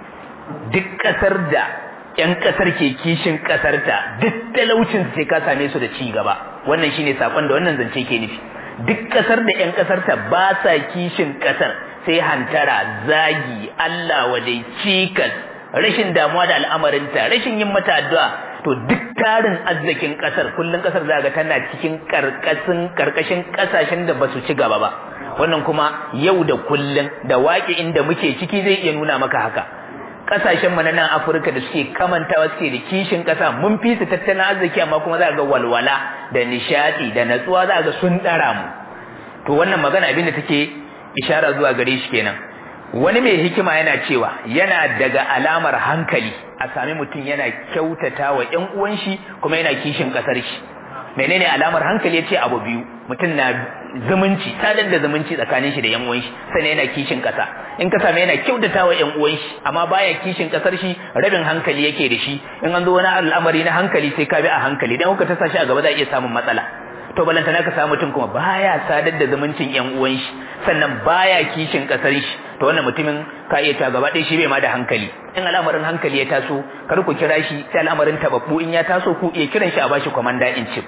duk ƙasar da ƴan ƙasar ke kishin ƙasarta duk talaucin sai ka same su da ci gaba wannan shine sakon da wannan zance ke nufi duk ƙasar da ƴan ƙasarta ba sa kishin ƙasar sai hantara zagi Allah wadai cikas rashin damuwa da al'amarinta rashin yin mata addu'a to duk tarin arzikin ƙasar kullun ƙasar za ga tana cikin karkashin karkashin ƙasashen da basu ci gaba ba wannan kuma yau da kullun da waƙi inda muke ciki zai iya nuna maka haka kasashen mu na nan Afirka da suke kamantawa suke da kishin kasa mun fi su tattalin arziki amma kuma za ga walwala da nishadi da natsuwa za ga sun dara mu to wannan magana abin da take ishara zuwa gare shi kenan wani mai hikima yana cewa yana daga alamar hankali a sami mutum yana kyautata wa ƴan uwan shi kuma yana kishin kasar shi menene alamar hankali yace abu biyu mutum na zumunci sadar da zumunci tsakanin shi da ƴan uwan shi sannan yana kishin kasa in ka same yana kyautata wa ƴan uwan shi amma baya kishin kasar shi rabin hankali yake da shi in an zo wani al'amari na hankali sai ka bi a hankali dan kuka tasa shi a gaba za iya samun matsala to balanta ka samu mutum kuma baya sadar da zumuncin ƴan uwan shi sannan baya kishin kasar shi to wannan mutumin ka iya ta gaba ɗaya shi bai ma da hankali in al'amarin hankali ya taso kar ku kira shi sai al'amarin tababbu in ya taso ku iya kiran shi a bashi komanda in chief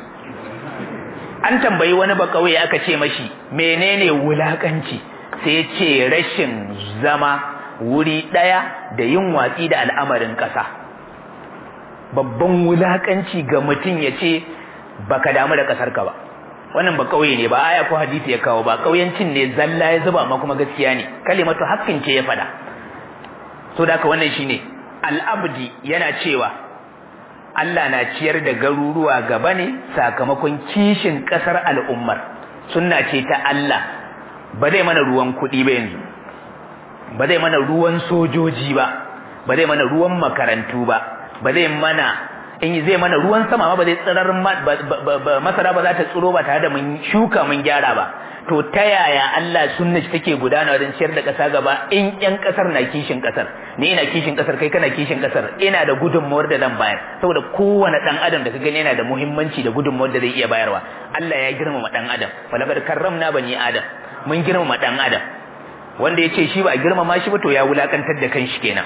an tambayi wani bakawai aka ce mashi menene wulakanci sai ya ce rashin zama wuri ɗaya da yin watsi da al'amarin ƙasa babban wulakanci ga mutum ya ce baka damu da ƙasar ka ba wannan ba kauye ne ba aya ko hadisi ya kawo ba kauyancin ne zalla ya zuba amma kuma gaskiya ne kalimatu haqqin ce ya fada so da wannan shine al-abdi yana cewa Allah na ciyar da garuruwa gaba ne sakamakon kishin kasar al'ummar sunna ce ta Allah ba zai mana ruwan kuɗi ba yanzu ba zai mana ruwan sojoji ba ba zai mana ruwan makarantu ba ba zai mana in zai mana ruwan sama ma ba zai tsirar masara ba za ta tsiro ba tare da mun shuka mun gyara ba to ta yaya Allah sunna take gudana wajen ciyar da ƙasa gaba in ƴan ƙasar na kishin ƙasar ni ina kishin ƙasar kai kana kishin ƙasar ina da gudunmawar da zan bayar saboda kowane ɗan adam da ka gani yana da muhimmanci da gudunmawar da zai iya bayarwa Allah ya girmama ɗan adam falakad karramna bani adam mun girmama ɗan adam wanda ya ce shi ba a girmama shi ba to ya wulakantar da kanshi kenan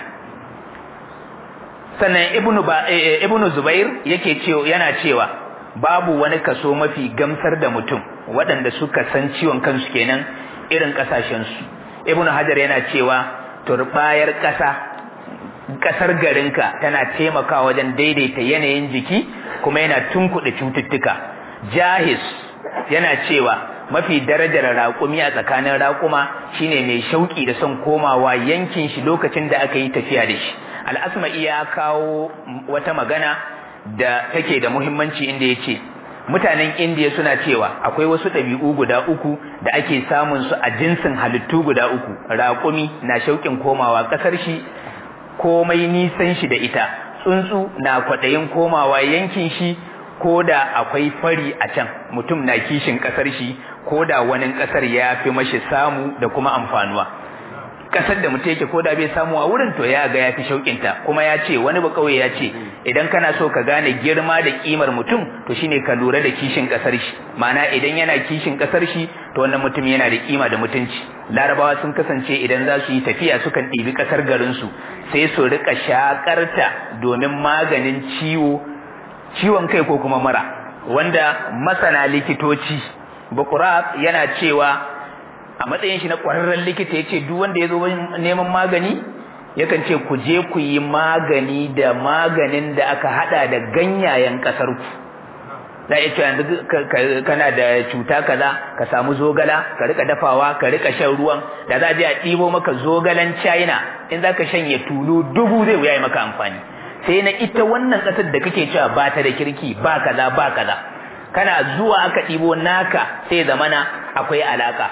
sannan ibnu ba ibnu zubair yake cewa yana cewa babu wani kaso mafi gamsar da mutum waɗanda suka san ciwon kansu kenan irin kasashen su ibnu hajar yana cewa turbayar ƙasa kasar garinka tana taimakawa wajen daidaita yanayin jiki kuma yana tunkuɗe cututtuka jahis yana cewa mafi darajar raƙumi a tsakanin raƙuma shine mai shauƙi da son komawa yankin shi lokacin da aka yi tafiya da shi al'asma'i ya kawo wata magana da take da muhimmanci inda ya ce mutanen indiya suna cewa akwai wasu ɗabi'u guda uku da ake samun su a jinsin halittu guda uku raƙumi na shauƙin komawa ƙasar shi komai nisan shi da ita tsuntsu na kwaɗayin komawa yankin shi ko da akwai fari a can mutum na kishin ƙasar shi ko da wani ƙasar ya fi mashi samu da kuma amfanuwa kasar da mutum yake ko da bai samu a wurin to ya ga ya fi shauƙinta kuma ya ce wani ba kawai ya ce idan kana so ka gane girma da kimar mutum to shine ka lura da kishin kasar shi ma'ana idan yana kishin kasar shi to wannan mutum yana da kima da mutunci larabawa sun kasance idan za su yi tafiya sukan ɗibi kasar garin su sai su rika shakarta domin maganin ciwo ciwon kai ko kuma mara wanda masana likitoci bukurat yana cewa a matsayin shi na ƙwararren likita ya ce duk wanda ya zo neman magani yakan ce ku je ku yi magani da maganin da aka hada da ganyayen ƙasar ku za a ce yanzu kana da cuta kaza ka samu zogala ka rika dafawa ka rika shan ruwan da za a je a ɗibo maka zogalan china in za ka shanye tulu dubu zai wuya maka amfani sai na ita wannan ƙasar da kake cewa ba ta da kirki ba kaza ba kaza kana zuwa aka ɗibo naka sai zamana akwai alaka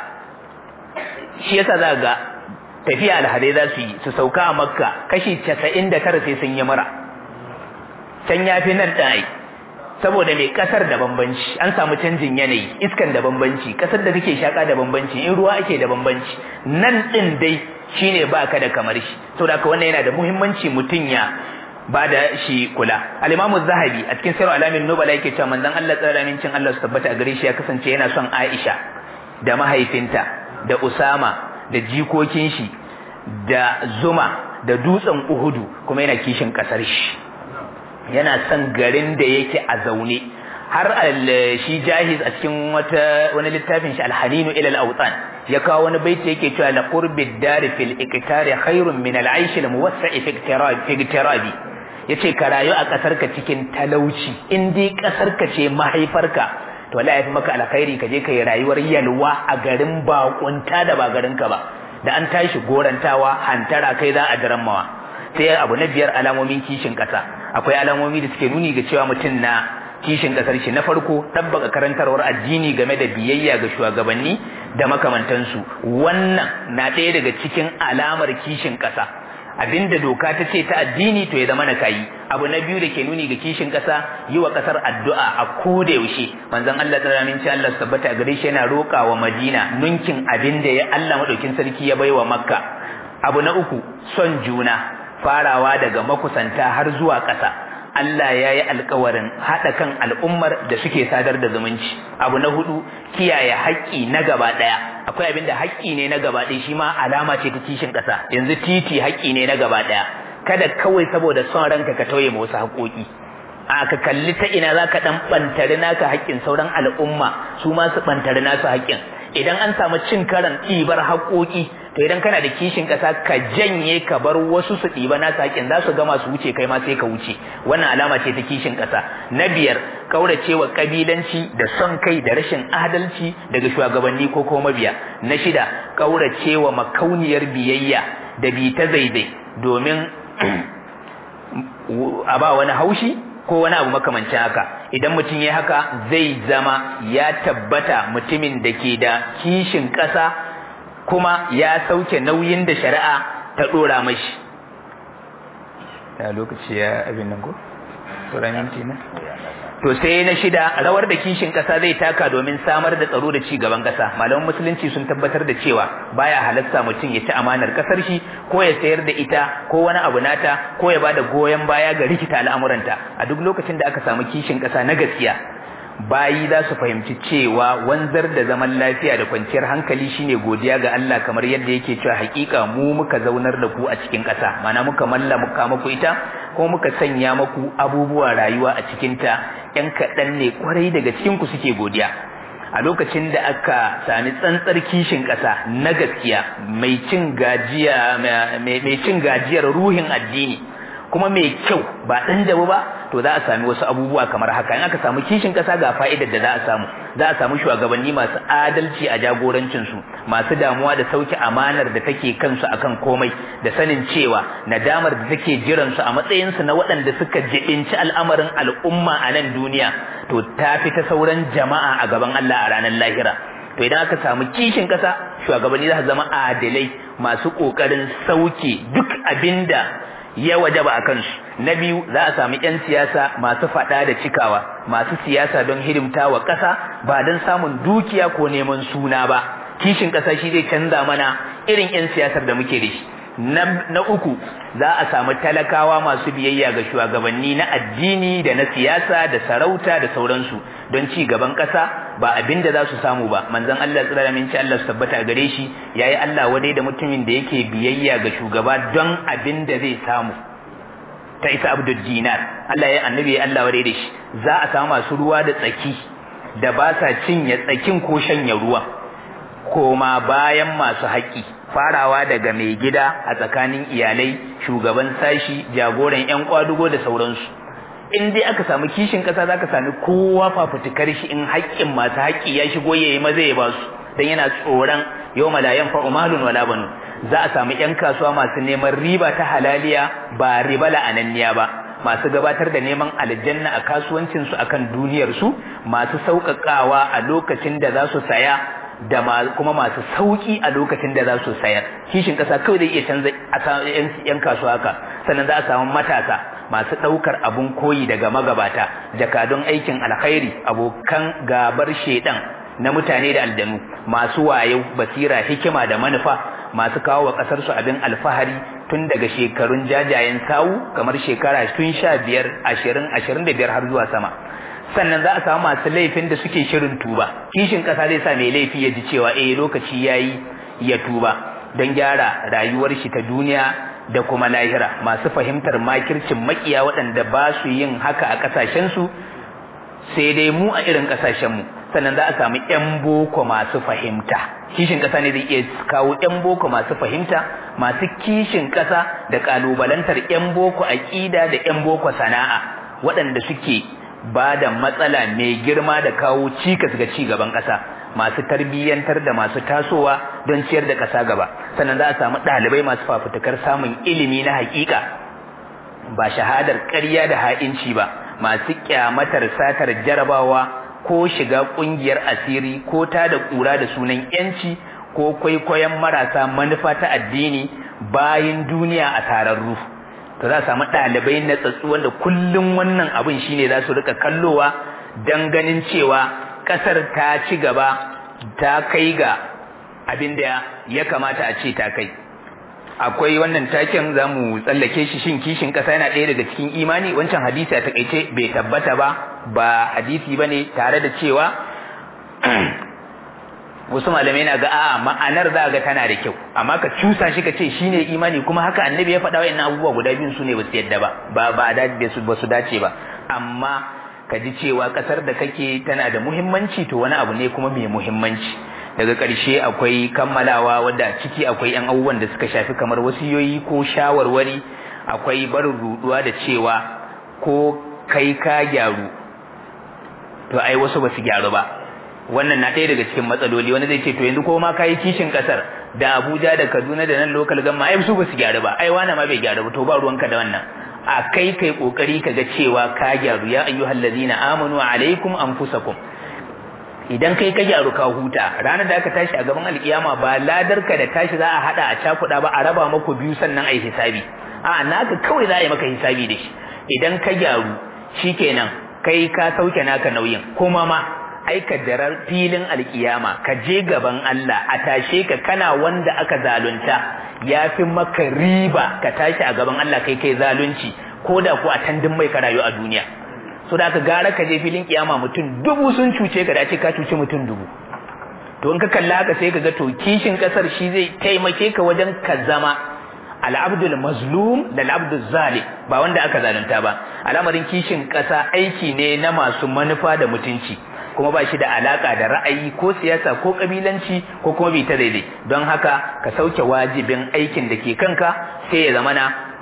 shi yasa za ga tafiya alhadai za su yi su sauka a makka kashi casa'in da tara sai sun yi mura can ya fi nan ɗaya saboda mai ƙasar da bambanci an samu canjin yanayi iskan da bambanci ƙasar da kake shaƙa da bambanci in ruwa ake da bambanci nan ɗin dai shine ba ka da kamar shi saboda haka wannan yana da muhimmanci mutum ya ba da shi kula al-imamu zahabi a cikin sirru alamin nubala yake cewa manzon Allah tsara cin Allah su tabbata a gare shi ya kasance yana son Aisha da mahaifinta da Usama da jikokin shi da Zuma da dutsen Uhudu kuma yana kishin kasar shi yana son garin da yake a zaune har shi jahiz a cikin wata wani littafin shi alhaninu ila al-awtan ya kawo wani baiti yake cewa la qurbi dari fil iqtari khairun min al-aish al-muwassa'i fi iqtirabi yace ka rayu a kasar ka cikin talauci in dai kasar ka ce mahaifarka to wallahi yafi maka alkhairi ka je kai rayuwar yalwa a garin bakunta da ba garin ka ba da an tashi gorantawa hantara kai za a darammawa sai abu na biyar alamomin kishin kasa akwai alamomi da suke nuni ga cewa mutum na kishin kasar shi na farko tabbaka karantarwar addini game da biyayya ga shugabanni da makamantansu wannan na ɗaya daga cikin alamar kishin kasa abinda doka ta ce ta addini to ya zama na kayi abu na biyu da ke nuni ga kishin kasa yi wa kasar addu'a a koda yaushe manzon Allah ta ramin ci Allah tabbata gare shi yana roƙa wa Madina nunkin abin da ya Allah madaukin sarki ya baiwa Makka abu na uku son juna farawa daga makusanta har zuwa ƙasa Allah ya yi alkawarin haɗa kan al'ummar da suke sadar da zumunci abu na hudu kiyaye haƙƙi na gaba ɗaya akwai abin da haƙƙi ne na gaba ɗaya shi ma alama ce ta kishin ƙasa yanzu titi haƙƙi ne na gaba ɗaya kada kawai saboda son ranka ka tauye ma wasu haƙoƙi a ka kalli ta ina za ka ɗan ɓantari naka haƙƙin sauran al'umma su ma su ɓantari nasu haƙƙin idan an samu cin karan ɗibar haƙoƙi to idan kana da kishin ƙasa ka janye ka bar wasu su ɗiba nasu haƙƙin za su gama su wuce kai ma sai ka wuce wannan alama ce ta kishin ƙasa na biyar kauracewa kabilanci da son kai da rashin adalci daga shugabanni ko kuma mabiya na shida kauracewa makauniyar biyayya da bi ta zaizai domin a ba wani haushi ko wani abu makamancin haka idan mutum ya haka zai zama ya tabbata mutumin da ke da kishin ƙasa kuma ya sauke nauyin da shari'a ta ɗora mashi ya lokaci ya abin nan ko? minti na? to sai na shida rawar da kishin kasa zai taka domin samar da tsaro da ci gaban kasa malaman musulunci sun tabbatar da cewa baya halatta mutum ya ci amanar kasar shi ko ya sayar da ita ko wani abu nata ko ya bada goyon baya ga rikita al'amuranta a duk lokacin da aka samu kishin kasa na gaskiya bayi za su fahimci cewa wanzar da zaman lafiya da kwanciyar hankali shine godiya ga Allah kamar yadda yake cewa hakika mu muka zaunar da ku a cikin ƙasa mana muka malla muka muku ita ko muka sanya muku abubuwa rayuwa a cikin ta ƴan kaɗan ne kwarai daga cikin ku suke godiya a lokacin da aka sami tsantsar kishin ƙasa na gaskiya mai cin gajiya mai cin gajiyar ruhin addini kuma mai kyau ba dan jabu ba to za a sami wasu abubuwa kamar haka in aka samu kishin kasa ga fa'idar da za a samu za a samu shugabanni masu adalci a jagorancin su masu damuwa da sauki amanar da take kansu akan komai da sanin cewa nadamar da take jiran su a matsayin su na waɗanda suka jibinci al'amarin al'umma a nan duniya to ta fi ta sauran jama'a a gaban Allah a ranar lahira to idan aka samu kishin kasa shugabanni za su zama adalai masu kokarin sauke duk abinda ya wajaba a kansu na biyu za a sami 'yan siyasa masu faɗa da cikawa masu siyasa don hidimta wa ƙasa ba don samun dukiya ko neman suna ba kishin ƙasa shi zai canza mana irin 'yan siyasar da muke da shi na uku za a samu talakawa masu biyayya ga shugabanni na addini da na siyasa da sarauta da sauransu don ci gaban ƙasa ba abin da za su samu ba manzon Allah tsira min ci Allah su tabbata gare shi yayi Allah wadai da mutumin da yake biyayya ga shugaba don abin da zai samu ta isa abdul dinar Allah ya annabi ya Allah wadai da shi za a samu masu ruwa da tsaki da ba sa cinye tsakin ko shanya ruwa koma bayan masu haƙƙi farawa daga mai gida a tsakanin iyalai shugaban sashi jagoran yan kwadugo da sauransu in dai aka samu kishin kasa zaka sami kowa fafutukar shi in haƙƙin masu haƙƙi ya shigo yayi maza ya basu dan yana tsoron yawma la yanfa'u malun wala banu za a samu yan kasuwa masu neman riba ta halaliya ba riba la'ananniya ba masu gabatar da neman aljanna a kasuwancin su akan duniyar su masu sauƙaƙawa a lokacin da za su saya da kuma masu sauki a lokacin da za su sayar kishin kasa kawai zai iya canza yan kasuwa haka sannan za a samu matasa masu ɗaukar abun koyi daga magabata jakadun aikin alkhairi abokan gabar shedan na mutane da aljanu masu wayo basira hikima da manufa masu kawo wa ƙasar su abin alfahari tun daga shekarun jajayen sawu kamar shekara tun sha biyar ashirin ashirin da biyar har zuwa sama sannan za a samu masu laifin da suke shirin tuba kishin ƙasa zai sa mai laifi ya ji cewa eh lokaci yayi ya tuba don gyara rayuwar shi ta duniya da kuma lahira masu fahimtar makircin makiya waɗanda ba su yin haka a ƙasashensu sai dai mu a irin ƙasashenmu sannan za a samu 'yan boko masu fahimta kishin ƙasa ne zai iya kawo 'yan boko masu fahimta masu kishin ƙasa da ƙalubalantar 'yan boko aƙida da 'yan boko sana'a waɗanda suke ba da matsala mai girma da kawo cikas ga ci gaban ƙasa masu tarbiyyantar da masu tasowa don ciyar da ƙasa gaba sannan za a samu ɗalibai masu fafutukar samun ilimi na haƙiƙa ba shahadar ƙarya da ha'inci ba masu kyamatar satar jarabawa ko shiga ƙungiyar asiri ko ta da ƙura da sunan yanci ko kwaikwayon marasa manufa ta addini bayan duniya a tararru to za a samu ɗalibai na tsatsu wanda kullum wannan abin shine za su rika kallowa don ganin cewa ƙasar ta ci gaba ta kai ga abin da ya kamata a ce ta kai akwai wannan taken za mu tsallake shi shin kishin ƙasa yana ɗaya daga cikin imani wancan hadisi a takaice bai tabbata ba ba hadisi ba ne tare da cewa wasu malamai na ga a ma'anar za ga tana da kyau amma ka cusa shi ka ce shine imani kuma haka annabi ya faɗa wa'annan abubuwa guda biyun su ne ba su yadda ba ba ba ba su dace ba amma ka ji cewa ƙasar da kake tana da muhimmanci to wani abu ne kuma mai muhimmanci daga ƙarshe akwai kammalawa wadda ciki akwai yan abubuwan da suka shafi kamar wasiyoyi ko shawarwari akwai barin ruduwa da cewa ko kai ka gyaru to ai wasu ba su gyaru ba wannan na ɗaya daga cikin matsaloli wani zai ce to yanzu ko ma kayi kishin kasar da Abuja da Kaduna da nan local gamma ai su ba su gyaru ba ai wani ma bai gyaru ba to ba ruwanka da wannan a kai kai kokari ka ga cewa ka gyaru ya ayyuhal ladina amanu alaikum anfusakum idan kai ka gyaru ka huta ranar da aka tashi a gaban alkiyama ba ladar ka da tashi za a hada a cakuda ba a raba maku biyu sannan ai hisabi a naka kawai za a yi maka hisabi da shi idan ka gyaru shikenan kai ka sauke naka nauyin kuma ma aika darar filin alkiyama ka je gaban Allah a tashe ka kana wanda aka zalunta ya fi maka riba ka tashi a gaban Allah kai kai zalunci ko da ku a tandin mai ka rayu a duniya so da ka gara ka je filin kiyama mutum dubu sun cuce ka dace ka cuce mutum dubu to in ka kalla haka sai ka ga to kishin kasar shi zai taimake ka wajen ka zama al'abdul mazlum da al'abdul zalim ba wanda aka zalunta ba al'amarin kishin kasa aiki ne na masu manufa da mutunci kuma ba shi da alaka da ra'ayi ko siyasa ko kabilanci ko kuma bi ta daidai don haka ka sauke wajibin aikin da ke kanka sai ya zamana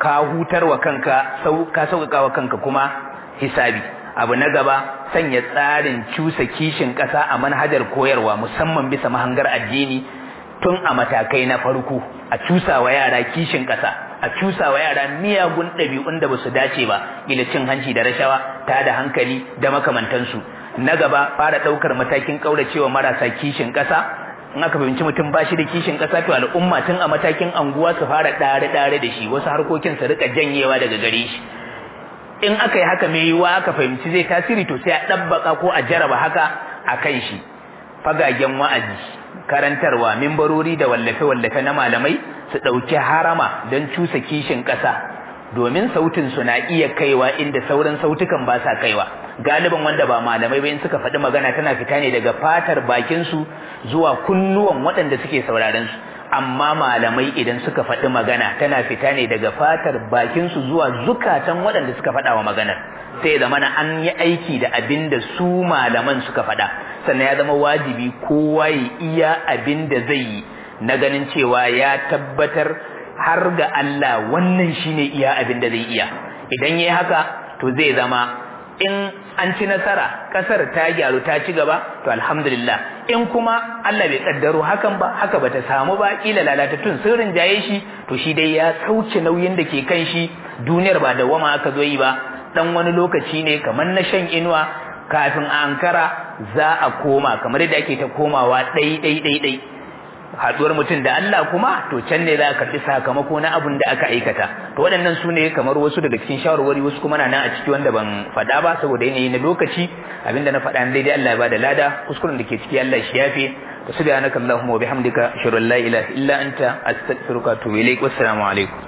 ka hutar wa kanka ka sauƙaƙa wa kanka kuma hisabi abu na gaba sanya tsarin cusa kishin ƙasa a manhajar koyarwa musamman bisa mahangar addini tun a matakai na farko a cusa wa yara kishin ƙasa a cusa wa yara miyagun ɗabi'un da ba su dace ba ila cin hanci da rashawa ta da hankali da makamantansu na gaba fara ɗaukar matakin ƙauracewa marasa kishin ƙasa in aka fahimci mutum ba shi da kishin ƙasa to al'umma tun a matakin anguwa su fara ɗare-ɗare da shi wasu harkokin su rika janyewa daga gare shi in aka yi haka mai yiwuwa aka fahimci zai tasiri to sai a ɗabbaka ko a jaraba haka a kan shi fagagen wa'azi karantarwa mimbarori da wallafe-wallafe na malamai su ɗauki harama don cusa kishin ƙasa domin sautin su na iya kaiwa inda sauran sautukan ba sa kaiwa galiban wanda ba malamai ba in suka faɗi magana tana fita ne daga fatar bakin su zuwa kunnuwan waɗanda suke sauraron su amma malamai idan suka faɗi magana tana fita ne daga fatar bakin su zuwa zukatan waɗanda suka faɗa wa maganar sai zama na an yi aiki da abin da su malaman suka faɗa sannan ya zama wajibi kowa ya iya abin da zai yi na ganin cewa ya tabbatar har ga Allah wannan shine iya abin da zai iya idan yayi haka to zai zama in an ci nasara kasar ta gyaru ta ci gaba to alhamdulillah in kuma Allah bai kaddaro hakan ba haka bata samu ba kila lalatattun sun rinjaye shi to shi dai ya sauke nauyin da ke kan shi duniyar ba da wama aka zo yi ba dan wani lokaci ne kamar na shan inuwa kafin a ankara za a koma kamar yadda ake ta komawa ɗai ɗai ɗai ɗai haduwar mutum da Allah kuma to can ne za a karbi sakamako na abin da aka aikata to waɗannan su ne kamar wasu daga cikin shawarwari wasu kuma na nan a ciki wanda ban faɗa ba saboda yanayi na lokaci abinda na faɗa ne dai Allah ya bada lada kuskuren da ke ciki Allah shi yafe to subhanaka allahumma wa bihamdika ashhadu an la ilaha illa anta astaghfiruka wa atubu ilaik wassalamu alaikum